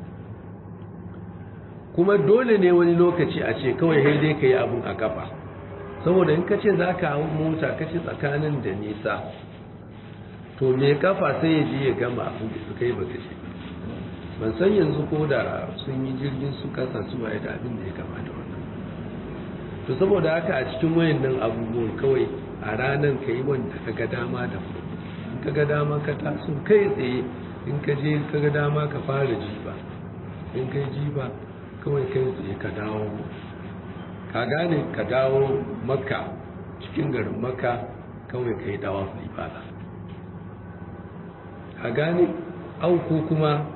kuma dole ne wani lokaci a ce kawai sai dai ka yi abun a kafa saboda in ka ce za ka hau mota ka ce tsakanin da nisa to mai kafa sai ya je ya gama abin da suka yi baka ce ban san yanzu ko da sun yi jirgin su kasa su waye da abin da ya kama da wannan to saboda haka a cikin wayannan abubuwan kawai a ranar ka yi wanda ka ga dama da in ka ga dama ka taso kai tsaye in ka je ka ga dama ka fara jiba in kai jiba kawai kai tsaye ka dawo ka gane ka dawo makka cikin garin makka kawai ka yi dawa ibada a a gane au ko kuma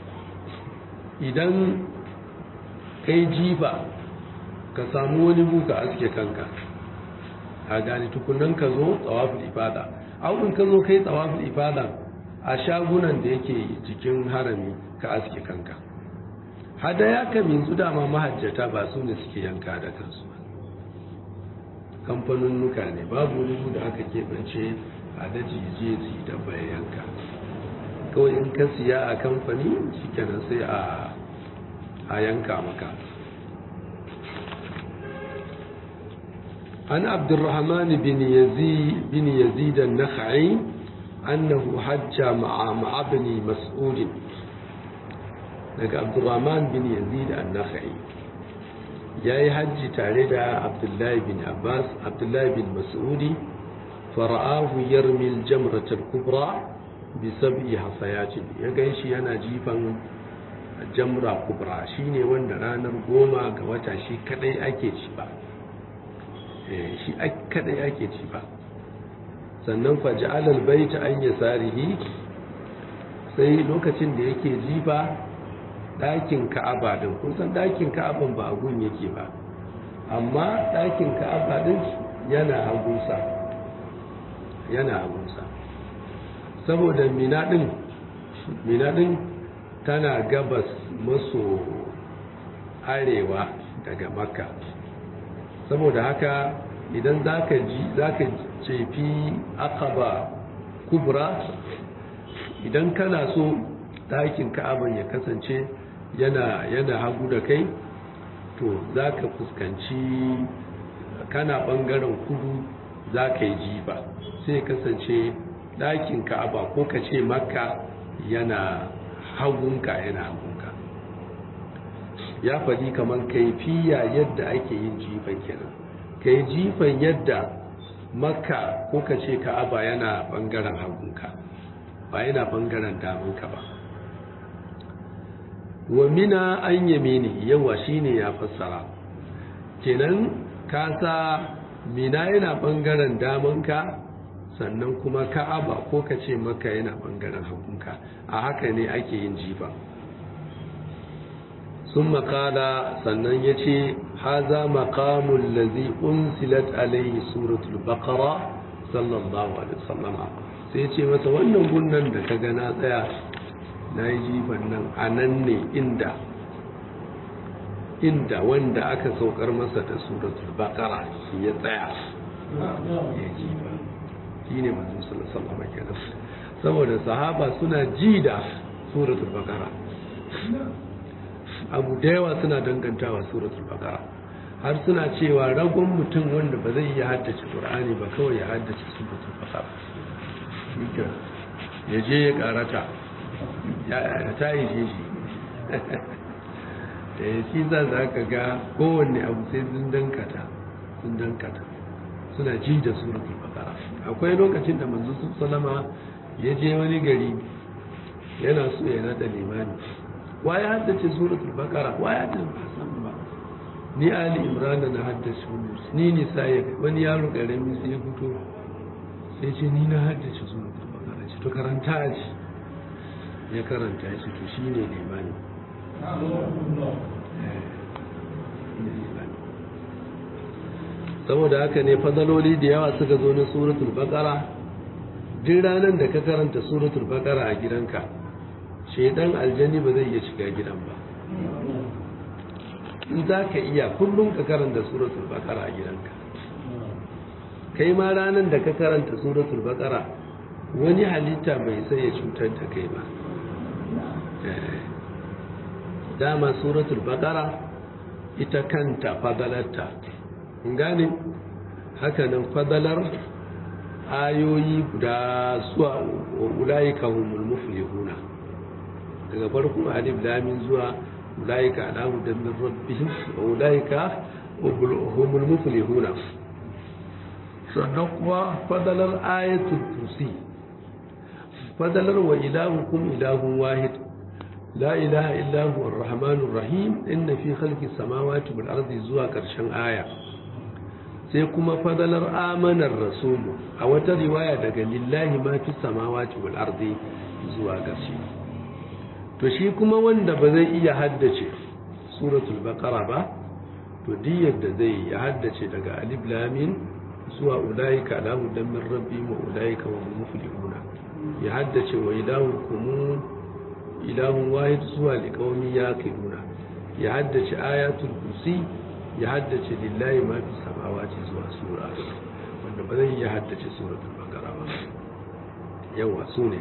idan kai jifa ka samu wani buka aske kanka a gane tukunan ka zo tsawafin ifada au in ka zo kai tsawafin ifada a shagunan da yake cikin harami ka aske kanka hadaya ka minzu dama mahajjata ba su ne suke yanka da kansu kamfanin nuka ne babu wani da aka keɓance a daji je su da bayan yanka kawai in ka siya a kamfani shikenan sai a yanka maka an abdurrahman bin yazid bin yazid an-nakhai annahu hajja ma'a ma'abni mas'ud daga abdurrahman bin yazid an-nakhai yayi hajji tare da abdullahi bin abbas abdullahi bin mas'udi fara'ahu yarmi al-jamrat al-kubra bi sab'i hasayatin ya ganshi yana jifan jamra kubra shine wanda ranar goma ga wata shi kadai ake ci ba eh shi kadai ake ci ba sannan faj'al al-bayt an yasarihi sai lokacin da yake jifa ɗakin ka'aba din kun san ɗakin ka'aban ba a gun yake ba amma ɗakin ka'aba din yana hagunsa yana hagunsa saboda mina din mina din tana gabas maso arewa daga makka saboda haka idan zaka ji zaka cefi akaba kubra idan kana so ɗakin ka'aban ya kasance yana yana hagu da kai to za ka fuskanci kana ɓangaren kudu za ka yi jiba sai kasance ɗakin ka'aba ko ka ce makka yana hagunka yana hagunka ya faɗi kamar kaifiya yadda ake yin jifan kenan ka yi jifan yadda makka ko ka ce ka'aba yana ɓangaren hagunka ba yana ɓangaren damunka ba wa mina an yamini yawa shine ya fassara kenan kasa mina yana bangaren damanka sannan kuma ka'aba ko ka ce maka yana bangaren hagunka a haka ne ake yin jifa sun makala sannan ya ce haza makamun lazi unsilat alaihi suratul baqara sallallahu alaihi wasallama sai ce masa wannan gunnan da ka gana tsaya na yi jifan nan a nan ne inda inda wanda aka saukar masa da suratul baqara ya tsaya ya jifa shi ne manzo sallallahu alaihi wasallam saboda sahaba suna ji da suratul baqara abu da yawa suna dangantawa suratul baqara har suna cewa ragon mutum wanda ba zai iya haddace qur'ani ba kawai ya haddace suratul baqara ya je ya karata ya ta yi shi da ya ci za za ka ga kowanne abu sai sun dankata sun dankata suna ji da suratul bakara akwai lokacin da manzo salama ya je wani gari yana so ya nada limani wa ya haddace suratul bakara wa ya haddace ba ni ali imran na haddace ni ni sai wani yaro karami sai ya fito sai ce ni na haddace suratul bakara ce to karanta shi ya karanta shi to shi ne limani saboda haka ne fadaloli da yawa suka zo na suratul baqara duk ranar da ka karanta suratul baqara a gidanka shedan aljani ba zai iya shiga gidan ba in za ka iya kullum ka karanta suratul baqara a gidanka kai ma ranar da ka karanta suratul baqara wani halitta bai sai ya cutar da kai ba dama suratul baqara ita kanta fadalarta gane hakanan fadalar ayoyi guda zuwa ulaika humul muflihuna daga farkon alif lamin zuwa ulaika ala hudan min rabbihim wa ulaika humul muflihuna sannan kuma fadalar ayatul kursi fadalar wa ilahukum ilahun wahid la ilaha illa huwa arrahmanur rahim inna fi khalqis samawati wal ardi zuwa karshen aya sai kuma fadalar amanar rasulu a wata riwaya daga lillahi ma fi samawati wal ardi zuwa gashi to shi kuma wanda ba zai iya haddace suratul baqara ba to diyar da zai ya haddace daga alif lamin zuwa ulaika la hudan min rabbi wa ulaika wa muflihuna ya haddace wa ilahukum ilahun wahid zuwa liqaumi yaqiluna ya haddace ayatul kursi ya haddace lillahi ma fi samawati zuwa sura wanda ba zai ya haddace suratul baqara ba yawa sune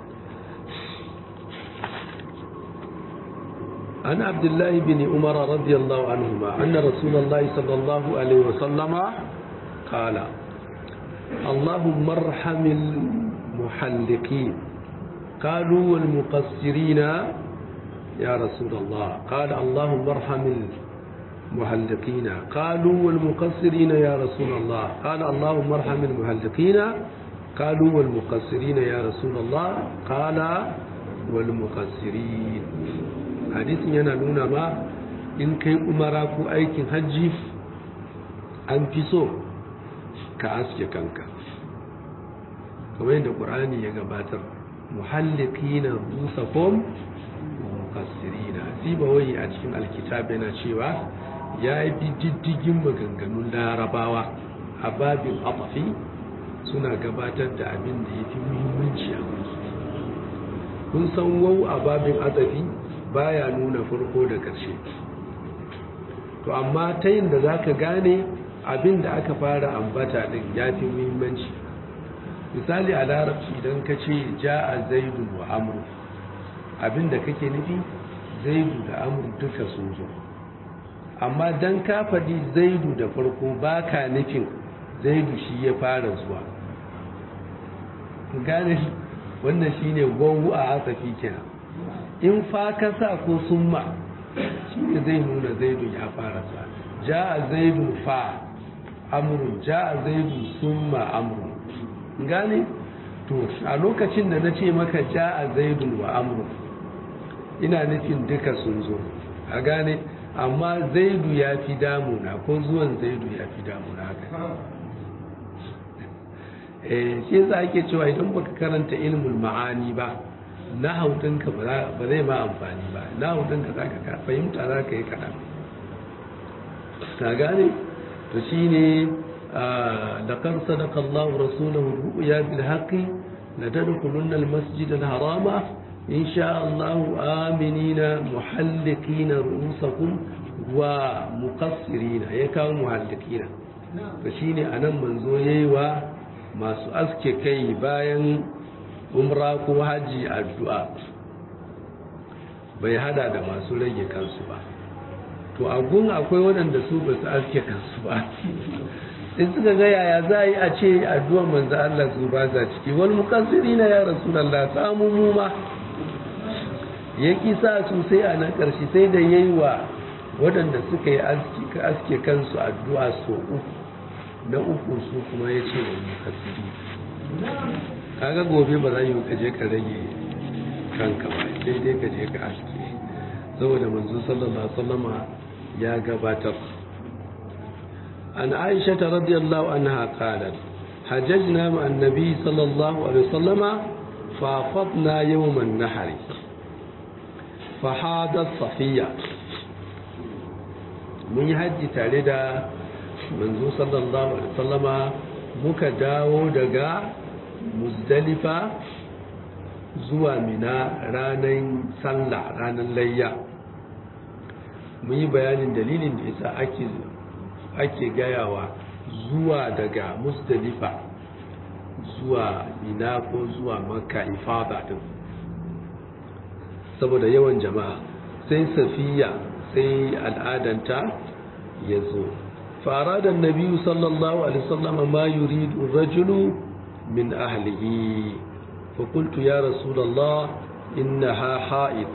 عن عبد الله بن عمر رضي الله عنهما أن رسول الله صلى الله عليه وسلم قال اللهم ارحم المحلقين قالوا والمقصرين يا رسول الله قال اللهم ارحم المحلقين قالوا والمقصرين يا رسول الله قال اللهم ارحم المحلقين قالوا والمقصرين يا رسول الله قال والمقصرين hadisin yana nuna ma in kai umara ko aikin hajji an fi so ka aske kanka kamar yadda ƙur'ani ya gabatar muhallikina rusakum mukassirina sibawai a cikin alkitab yana cewa ya yi diddigin maganganun larabawa a babin afafi suna gabatar da abin da ya fi muhimmanci a kun san wau a babin azafi baya nuna farko da ƙarshe to amma ta yin da za ka gane abin da aka fara ambata ɗin ya fi muhimmanci misali a larabci idan ka ce ja a zaidu wa amru abin da kake nufi zaidu da amru duka sun zo amma don ka faɗi zaidu da farko ba ka nufin zaidu shi ya fara zuwa gane wannan shine wawu a asafi kenan in fa ka sa ko summa shi ne zai nuna zaidu ya fara sa ja a zaidu fa amrun ja a zaidu summa amrun gane to a lokacin da na ce maka ja a zaidu wa amrun ina nufin duka sun zo a gane amma zaidu ya fi damuna ko zuwan zaidu ya fi damuna haka eh shi yasa ake cewa idan baka karanta ilmul ma'ani ba na hautinka ba zai ma amfani ba na hautinka za ka fahimta za ka yi kaɗan ta gane to shi ne da kan sadaka Allah rasulahu ru'ya bil haqqi la tadkhulunna al masjid al harama in sha Allah aminina muhallikina ru'usakum wa muqassirina ya kawo muhallikina to shine anan manzo yayi wa masu aske kai bayan umra ko haji addu'a bai hada da masu rage kansu ba to agun akwai waɗanda su ba su aske kansu ba in suka ga yaya za a yi a ce addu'ar manzo Allah su ba za ciki wal mukassiri na ya rasulullah samu mu ma ya kisa su sai a nan ƙarshe sai da yayi wa waɗanda suka yi aske kansu addu'a so uku na uku su kuma ya ce wal mukassiri kaga gobe ba za yi ka je ka rage kanka ba sai dai ka je ka aske saboda manzo sallallahu alaihi wasallama ya gabatar an aisha ta radiyallahu anha qalat hajjajna ma annabi sallallahu alaihi wasallama fa fadna yawm an-nahr fa hadat safiya mun yi hajji tare da manzo sallallahu alaihi wasallama muka dawo daga muzdalifa zuwa mina ranar sallah ranar layya mun yi bayanin dalilin da yasa ake ake gayawa zuwa daga muzdalifa zuwa mina ko zuwa makka ifada din saboda yawan jama'a sai safiya sai al'adanta ya zo فأراد النبي صلى الله عليه وسلم ما يريد الرجل من أهله فقلت يا رسول الله إنها حائط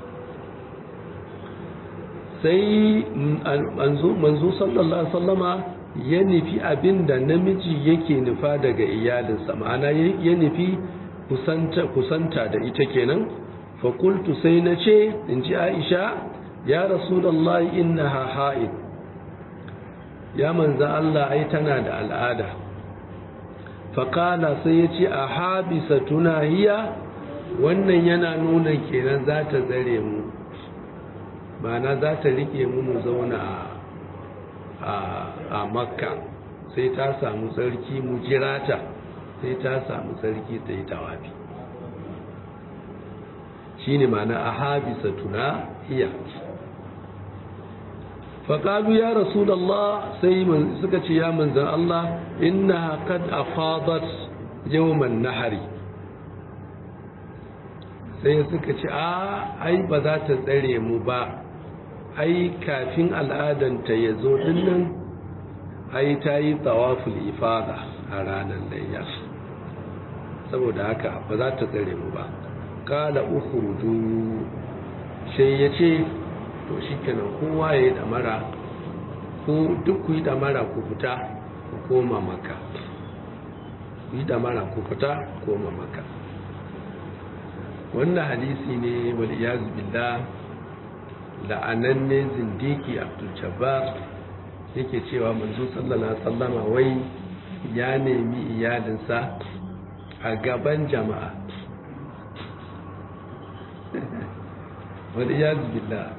sai manzo sallallahu alaihi wasallama ya nufi abin da namiji yake nufa daga iyalinsa ma'ana ya nufi kusanta da ita kenan fakultu sai na ce in ji aisha ya rasulallah innaha ha'id ya manza Allah ai tana da al'ada faƙala sai ya ce a habisa tuna hiya wannan yana nuna kenan za ta zare mu mana za ta rike mu mu zauna a makka sai ta samu tsarki mu jirata sai ta samu tsarki ta yi tawafi shi ne mana a habisa tuna hiya faƙalu ya rasulallah sai suka ce ya manzan Allah inna kad afadat yawman nahari sai suka ce a ai ba za ta tsare mu ba ai kafin al'adanta ya zo dinnan ai ta yi tawaful ifada a ranar layya saboda haka ba za ta tsare mu ba kala ukhruju sai ya ce to shikenan kowa ya yi damara ko duk ku yi damara ku fita ku koma maka ku yi damara ku fita koma maka wannan hadisi ne wal iyaz billah la'ananne zindiki abdul jabbar yake cewa manzo sallallahu alaihi wasallama wai ya nemi iyalinsa a gaban jama'a wal iyaz billah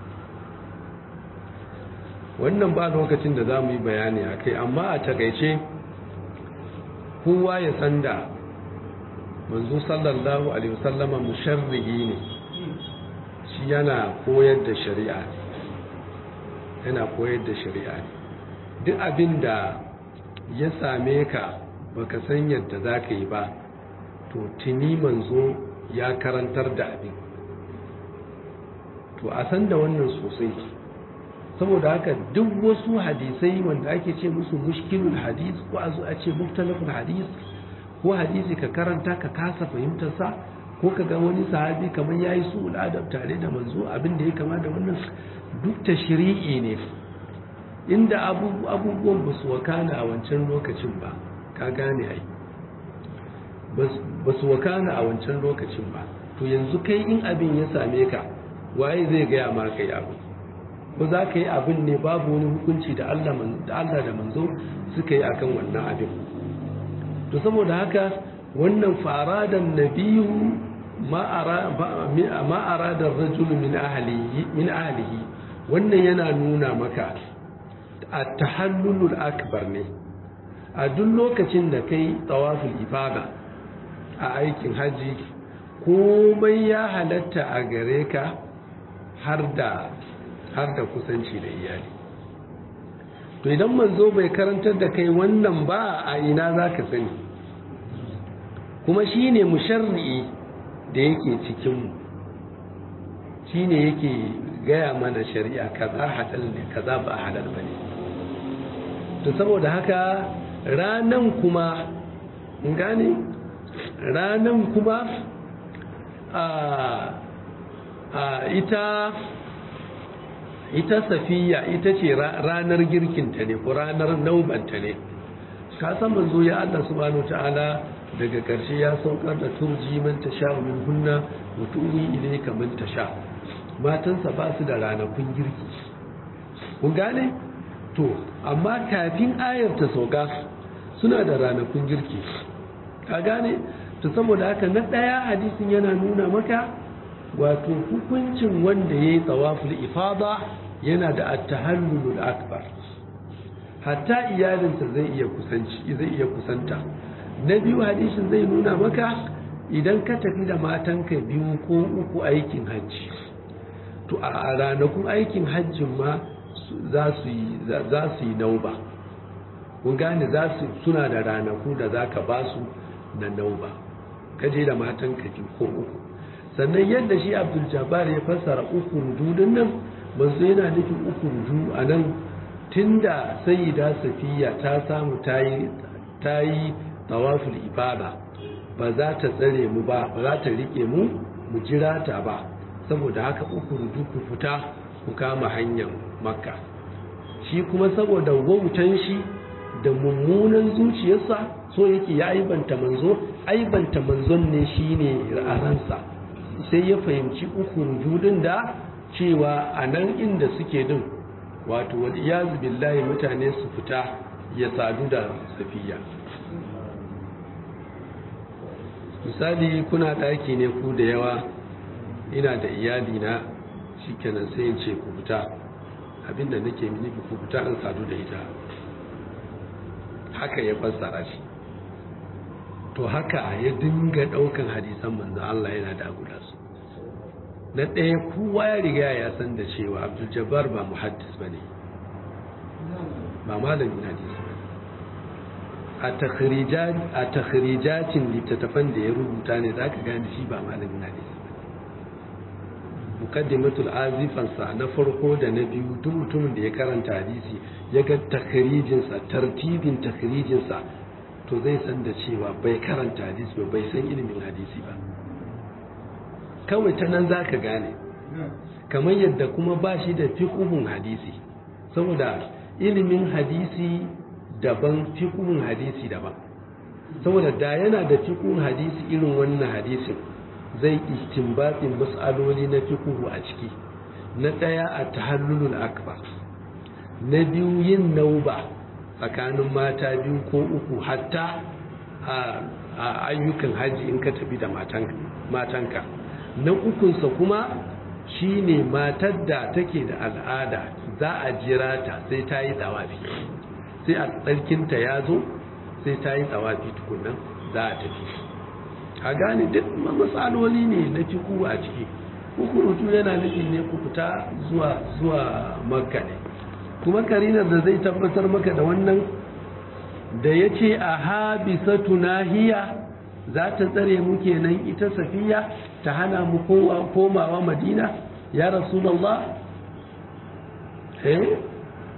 wannan ba lokacin da za mu yi bayani a kai amma a takaice kowa ya san da manzo sallallahu alaihi wasallama musharrihi ne shi yana koyar da shari'a yana koyar da shari'a ne duk abin da ya same ka baka san yadda za ka yi ba to tuni manzo ya karantar da abin to a san da wannan sosai saboda haka duk wasu hadisai wanda ake ce musu mushkilul hadis ko a zo a ce muktalaful hadis ko hadisi ka karanta ka kasa fahimtar sa ko ka ga wani sahabi kamar yayi su adab tare da manzo abin da ya kama da wannan duk tashri'i ne inda abubuwan ba su wakana a wancan lokacin ba ka gane ai ba su wakana a wancan lokacin ba to yanzu kai in abin ya same ka waye zai gaya ma kai abin ba za ka yi abin ne babu wani hukunci da Allah da manzo suka yi akan wannan abin to saboda haka wannan faradan nabiyu ma'aradar rajulu min ahalihi wannan yana nuna maka a tahallulul akbar ne a duk lokacin da kai tsawafin ifada a aikin haji komai ya halatta a gare ka har da har da kusanci da iyali to idan manzo bai karantar da kai wannan ba a ina za ka sani kuma shi ne musharri'i da yake cikinmu shi ne yake gaya mana shari'a kaza halal ne kaza ba halal ba ne to saboda haka ranan kuma gane ranan kuma a ita ita safiya ita ce ranar girkinta ne ko ranar naubanta ne ka san manzo ya Allah subhanahu ta'ala daga ƙarshe ya saukar da turji man tasha min hunna wa tuwi ilayka man tasha matansa ba su da ranakun girki kun gane to amma kafin ayar ta sauka suna da ranakun girki ka gane to saboda haka na ɗaya hadisin yana nuna maka wato hukuncin wanda ya yi tsawaful ifada yana da attahallulul akbar hatta iyalinsa zai iya kusanci zai iya kusanta na biyu hadisin zai nuna maka idan ka tafi da matanka biyu ko uku aikin hajji to a ranakun aikin hajjin ma za su yi za su yi nauba kun gane za su suna da ranaku da za ka ba su na nauba kaje da matanka biyu ko uku sannan yadda shi abdul jabbar ya fassara uku rududun nan manzo yana nufin uku rudu a nan tunda sayyida safiya ta samu tayi tayi tawaful ibada ba za ta tsare mu ba ba za ta rike mu mu jira ta ba saboda haka uku rudu ku fita ku kama hanyar makka shi kuma saboda wautan shi da mummunan zuciyarsa so yake ya aibanta manzo aibanta manzon ne shine a ransa sai ya fahimci uku rujudin da cewa a nan inda suke din wato wal iyazu billahi mutane su fita ya sadu da safiya misali kuna daki ne ku da yawa ina da iyali na shikenan sai in ce ku fita abinda nake mini ku fita an sadu da ita haka ya fassara shi to haka ya dinga daukan hadisan manzo Allah yana da guda su na ɗaya kowa ya riga ya san da cewa Abdul Jabbar ba muhaddis bane ba malamin hadisi ba a takhrijat a takhrijatin littattafan da ya rubuta ne zaka gane shi ba malamin hadisi ba mukaddimatul azifansa na farko da na biyu duk mutumin da ya karanta hadisi ya ga takhrijinsa tartibin takhrijinsa to zai san da cewa bai karanta hadisi ba bai san ilimin hadisi ba kawai ta nan za ka gane kamar yadda kuma ba shi da fiƙuhun hadisi saboda ilimin hadisi daban fiƙuhun hadisi daban saboda da yana da fiƙuhun hadisi irin wannan hadisin zai istinbatin mas'aloli na fiƙuhu a ciki na ɗaya a tahallulul akbar na biyu yin nauba tsakanin mata biyu ko uku hatta a ayyukan hajji in ka tafi da matanka na ukunsa kuma shine matar da take da al'ada za a jira ta sai ta yi tsawafi sai a tsarkinta ya zo sai ta yi tsawafi tukunan za a tafi a gane duk matsaloli ne na fiku a ciki hukurutu yana nufi ne ku fita zuwa zuwa makka ne kuma karinar da zai tabbatar maka da wannan da ya ce a habisatu nahiya za ta tsare mu kenan ita safiya ta hana mu komawa madina ya rasulallah eh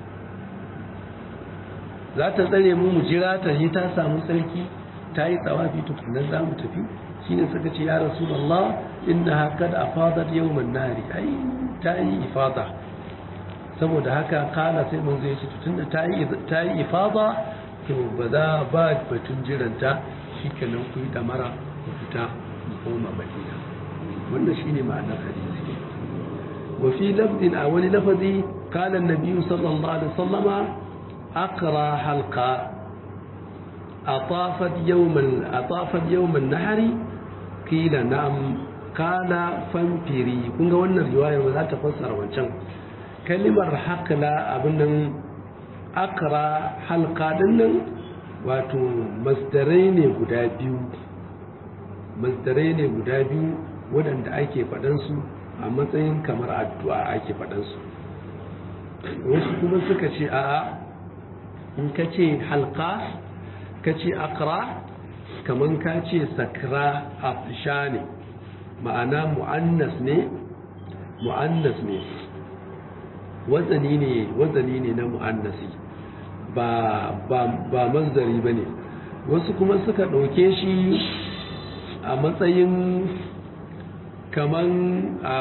za ta tsare mu mu jira ta yi ta samu sarki ta yi tsawafi tukunan za mu tafi shi ne suka ce ya rasulallah inna haka da afadar yau nari ai ta yi ifada saboda haka kala sai mun zai ce tun da ta yi ifada to ba za ba batun jiranta shi kenan ku yi damara ku fita ku koma madina wannan shi ne ma'anar hadisi wa fi lafzin a wani lafazi kala nabi sallallahu alaihi wasallama aqra halqa atafat yawman atafat yawman nahari kila na'am kala famfiri kun ga wannan riwayar ba za ta fassara wancan kalimar hakla abin nan akra halka dinnan wato masdarai ne guda biyu masdarai ne guda biyu waɗanda ake faɗansu a matsayin kamar addu'a ake faɗansu wasu kuma suka ce a'a in ka ce halka ka ce akra kamar ka ce sakra afisha ne ma'ana mu'annas ne mu'annas ne wazani ne wazani ne na mu'annasi ba ba ba manzari bane wasu kuma suka ɗauke shi a matsayin kaman a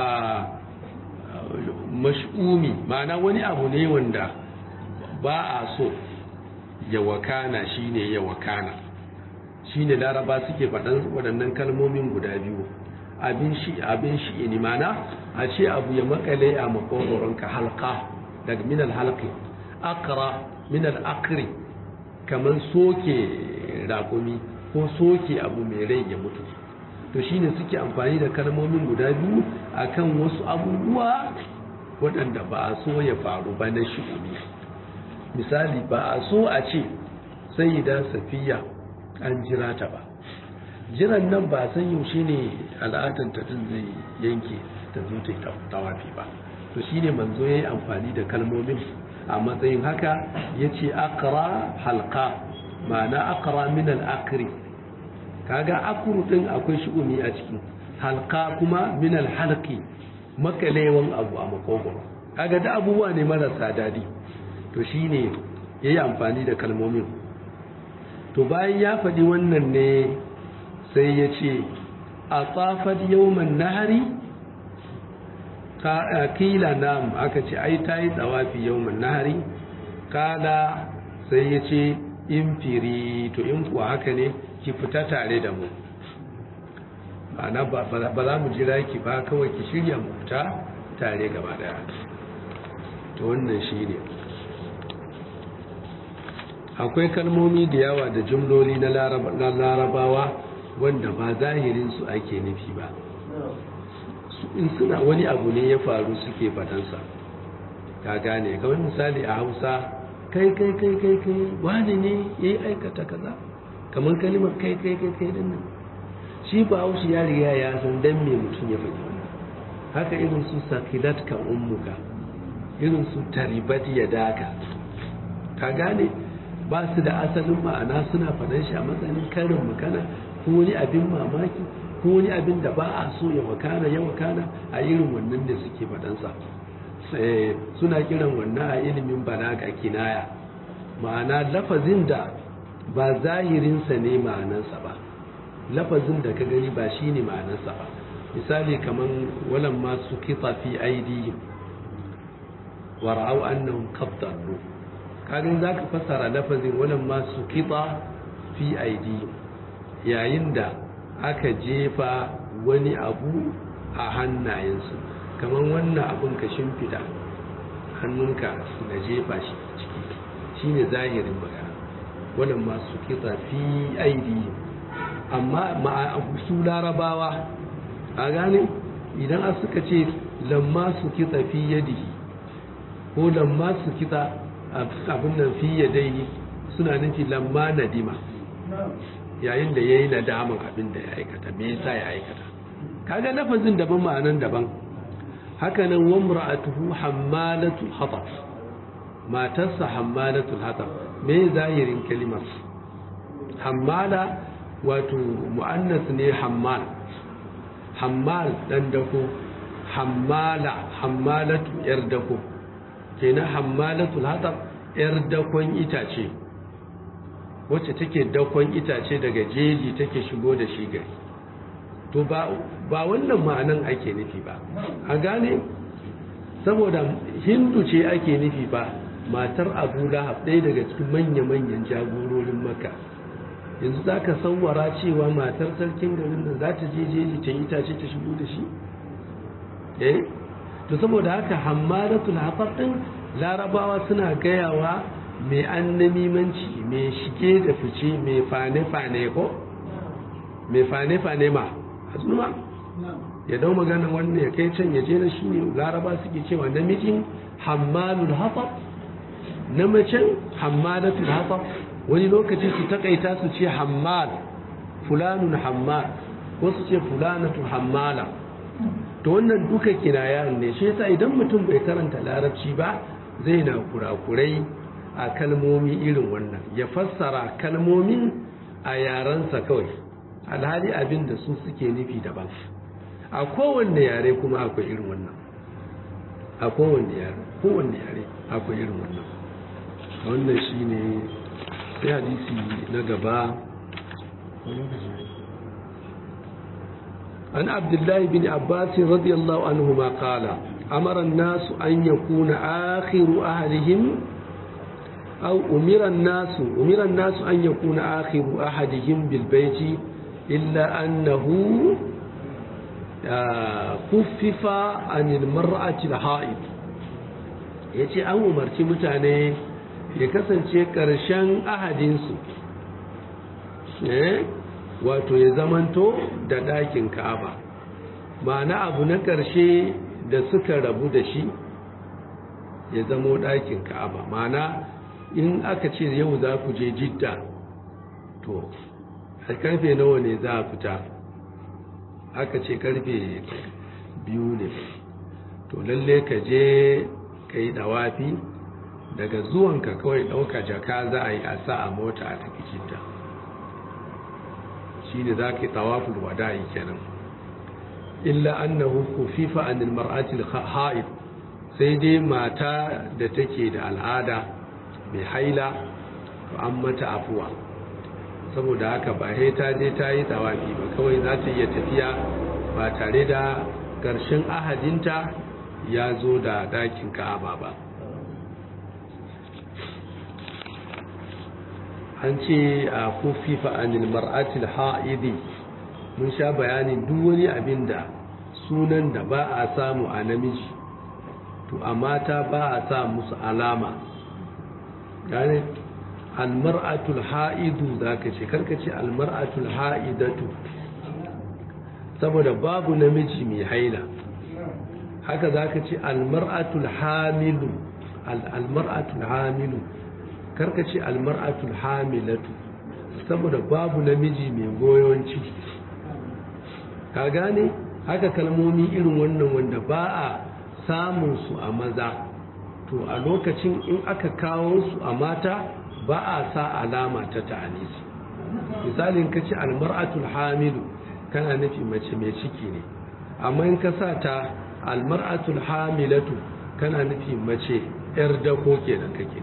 mash'umi ma'ana wani abu ne wanda ba a so ya wakana shine ya wakana shine laraba suke faɗan waɗannan kalmomin guda biyu abin shi abin shi ne mana a ce abu ya makale a makogoronka halka daga minal halki akra minal akri kamar soke raƙumi ko soke abu mai rai ya mutu to shine suke amfani da kalmomin guda biyu akan wasu abubuwa waɗanda ba a so ya faru ba na shi'umi misali ba a so a ce sai da safiya an jira ta ba jiran nan ba san yaushe ne al'adar ta din zai yanke ta zo ta yi tawafi ba to shine manzo yayi amfani da kalmomin a matsayin haka yace akra halqa ma'ana akra min al-akri kaga akru din akwai shi'umi a ciki halqa kuma min al-halqi makalewan abu a makogoro kaga da abubuwa ne marasa dadi to shine yayi amfani da kalmomin to bayan ya faɗi wannan ne sai ya ce a tsafar yawman nahari kila nam aka ce ai ta yi tsawafi yawman nahari kala sai ya ce in firi to in kuwa haka ne ki fita tare da mu ma'ana ba za mu jira ki ba kawai ki shirya mu fita tare gaba daya to wannan shi ne akwai kalmomi da yawa da jumloli na larabawa wanda ba zahirinsu ake nufi ba in suna wani abu ne ya faru suke fadansa ka gane kawai misali a hausa kai kai kai kai kai wani ne ya yi aikata kaza kamar kalimar kai kai kai kai din nan shi ba haushi ya riga ya san dan me mutum ya faɗi haka irin su sakilat ka ummuka irin su taribat ya daka ka gane ba su da asalin ma'ana suna faɗan shi a matsayin karin magana ko wani abin mamaki ko wani abin da ba a so ya wakana ya wakana a irin wannan da suke faɗansa suna kiran wannan a ilimin balaga kinaya ma'ana lafazin da ba zahirinsa ne ma'anansa ba lafazin da ka gani ba shi ne ma'anansa ba misali kamar walan masu kitsa fi aidihim wara'au annahum qaddaru kagan zaka fassara lafazin walan masu kitsa fi aidihim yayin da aka jefa wani abu a hannayensu kamar wannan abun ka shimfida hannunka na jefa shi ciki shine zahirin magana wannan masu kitsa fi aidi amma su larabawa a gane idan a suka ce lamma su kitsa fi yadihi ko lamma su kitsa abin nan fi yadai suna nufi lamma nadima yayin da ya yi nadaman abin da ya aikata me yasa ya aikata kaga lafazin daban ma'anan daban haka nan wa mar'atuhu hammalatul hatab matarsa hammalatul hatab me zahirin kalimar hammala wato mu'annas ne hammal hammal dan dako hammala hammalatu yar dako kenan hammalatul hatab yar dakon itace wacce take dakon itace daga jeji take shigo da shi gari to ba wannan ma'anan ake nufi ba a gane saboda hindu ce ake nufi ba matar abu lahab ɗaya daga cikin manya-manyan jagororin maka yanzu za ka sauwara cewa matar sarkin garin nan za ta je jeji ta itace ta shigo da shi eh to saboda haka hammadatul hafar ɗin larabawa suna gayawa mai annamimanci mai shige da fice mai fane-fane ko mai fane-fane ma hasnuma ya dau magana wannan ya kai can ya je na shi ne laraba suke cewa namijin hammalul hafaf na macen hammalatul hafaf wani lokaci su takaita su ce hammal fulanun hammal ko su ce fulanatu hammala to wannan duka kinaya ne shi yasa idan mutum bai karanta larabci ba zai na kurakurai a kalmomi irin wannan ya fassara kalmomin a yarensa kawai alhali abin da su suke nufi daban a kowanne yare kuma akwai irin wannan a kowanne yare kowanne yare akwai irin wannan wannan shine sai hadisi na gaba an abdullahi bin abbas radiyallahu anhu ma qala amara an-nas an yakuna akhiru ahlihim أو أمر الناس أمر الناس أن يكون آخر أحدهم بالبيت إلا أنه خفف عن المرأة الحائض yace an umarci mutane ya kasance ƙarshen ahadinsu wato ya zamanto da ɗakin ka'aba ma'ana abu na ƙarshe da suka rabu da shi ya zamo ɗakin ka'aba ma'ana in aka ce yau za ku je jidda to a karfe nawa ne za a fita aka ce karfe biyu ne to lalle ka je ka yi dawafi daga zuwanka kawai ɗauka jaka za a yi a sa a mota a tafi jidda shi ne za ka yi tawafin wada'i kenan illa annahu kufifa anil mar'atil ha'id sai dai mata da take da al'ada mai haila to an mata afuwa saboda haka ba sai ta je ta yi tsawafi ba kawai za ta iya tafiya ba tare da ƙarshen ahadinta ya zo da dakin ka'aba ba an ce a kufifa anil mar'atil ha'idi mun sha bayani duk wani abin da sunan da ba a samu a namiji to a mata ba a sa musu alama gane almar'atul ha'idu za ka ce karka ce almar'atul ha'idatu saboda babu namiji mai haila haka za ka ce almar'atul hamilu almar'atul hamilu karka ce almar'atul hamilatu saboda babu namiji mai goyon ciki ka gane haka kalmomi irin wannan wanda ba a samun su a maza to a lokacin in aka kawo su a mata ba a sa alama ta ta'anisi misalin ka ce almar'atul hamilu kana nufi mace mai ciki ne amma in ka sa ta almar'atul hamilatu kana nufi mace yar dako kenan kake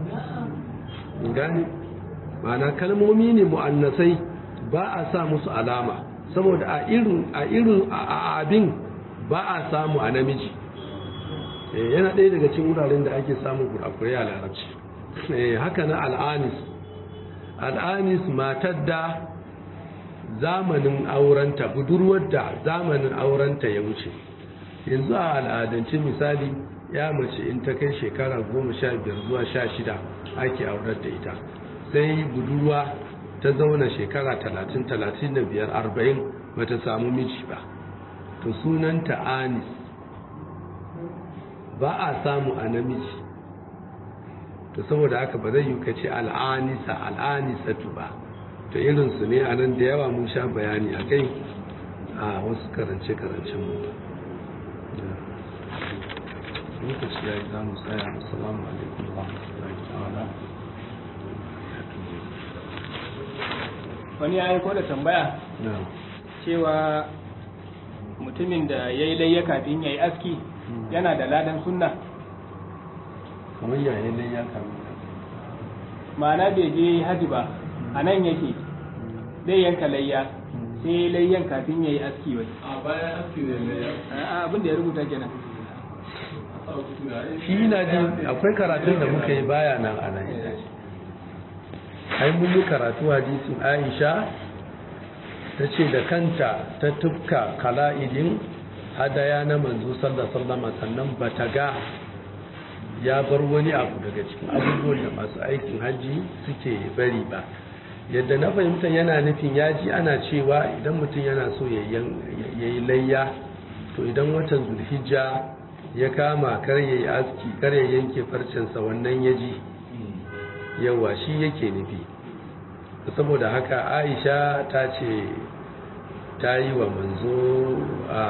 gani ma'ana kalmomi ne mu'annasai ba a sa musu alama saboda a irin a irin a abin ba a samu a namiji yana ɗaya daga cikin wuraren da ake samun kurakurai a larabci haka na al'anis al'anis matar da zamanin aurenta budurwar da zamanin aurenta ya wuce yanzu a al'adance misali ya mace in ta kai shekara goma sha biyar zuwa sha shida ake aurar da ita sai budurwa ta zauna shekara talatin talatin da biyar arba'in ba ta samu miji ba to sunanta anis ba a samu a namiji to saboda haka ba zai yi ka ce al'anisa al'anisatu ba to irinsu ne a nan da yawa mun sha bayani a kai a wasu karance-karancen mu lokaci ya yi za mu tsaya assalamu alaikum wa rahmatullahi ta'ala wani ya aiko da tambaya cewa mutumin da ya yi layya kafin ya yi aski yana da ladan sunna kamar yayin nan ya kamu ma'ana bai je haji ba a nan yake zai yanka layya sai layyan kafin ya yi aski wai a bayan aski ne layya abin da ya rubuta kenan shi na ji akwai karatun da muka yi baya nan a nan ai mun yi karatu hadisin aisha ta ce da kanta ta tufka kala'idin hadaya na manzo sallallahu sannan ba ta ga ya bar wani abu daga cikin abubuwan da masu aikin hajji suke bari ba yadda na fahimta yana nufin ya ji ana cewa idan mutum yana so ya yi layya to idan watan zulhijja ya kama kar ya yi aski kar ya yanke farcensa wannan ya ji yawa shi yake nufi saboda haka aisha ta ce ta yi wa manzo a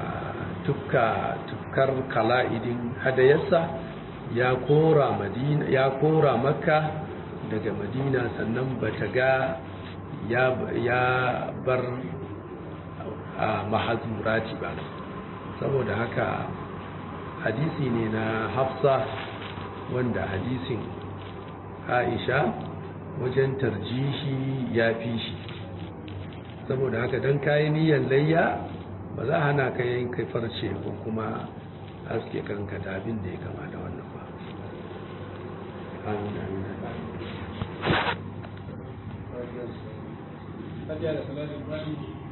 tufkar kala'idin hadayarsa ya kora madina ya kora makka daga madina sannan bata ga ya bar a mahazurati ba saboda haka hadisi ne na hafsa wanda hadisin aisha wajen tarjishi ya fi shi saboda haka don kayi niyan layya ba za hana ka yin kai farce ko kuma haske kanka da abin da ya kama da wannan ba amin amin Fatiha da salatin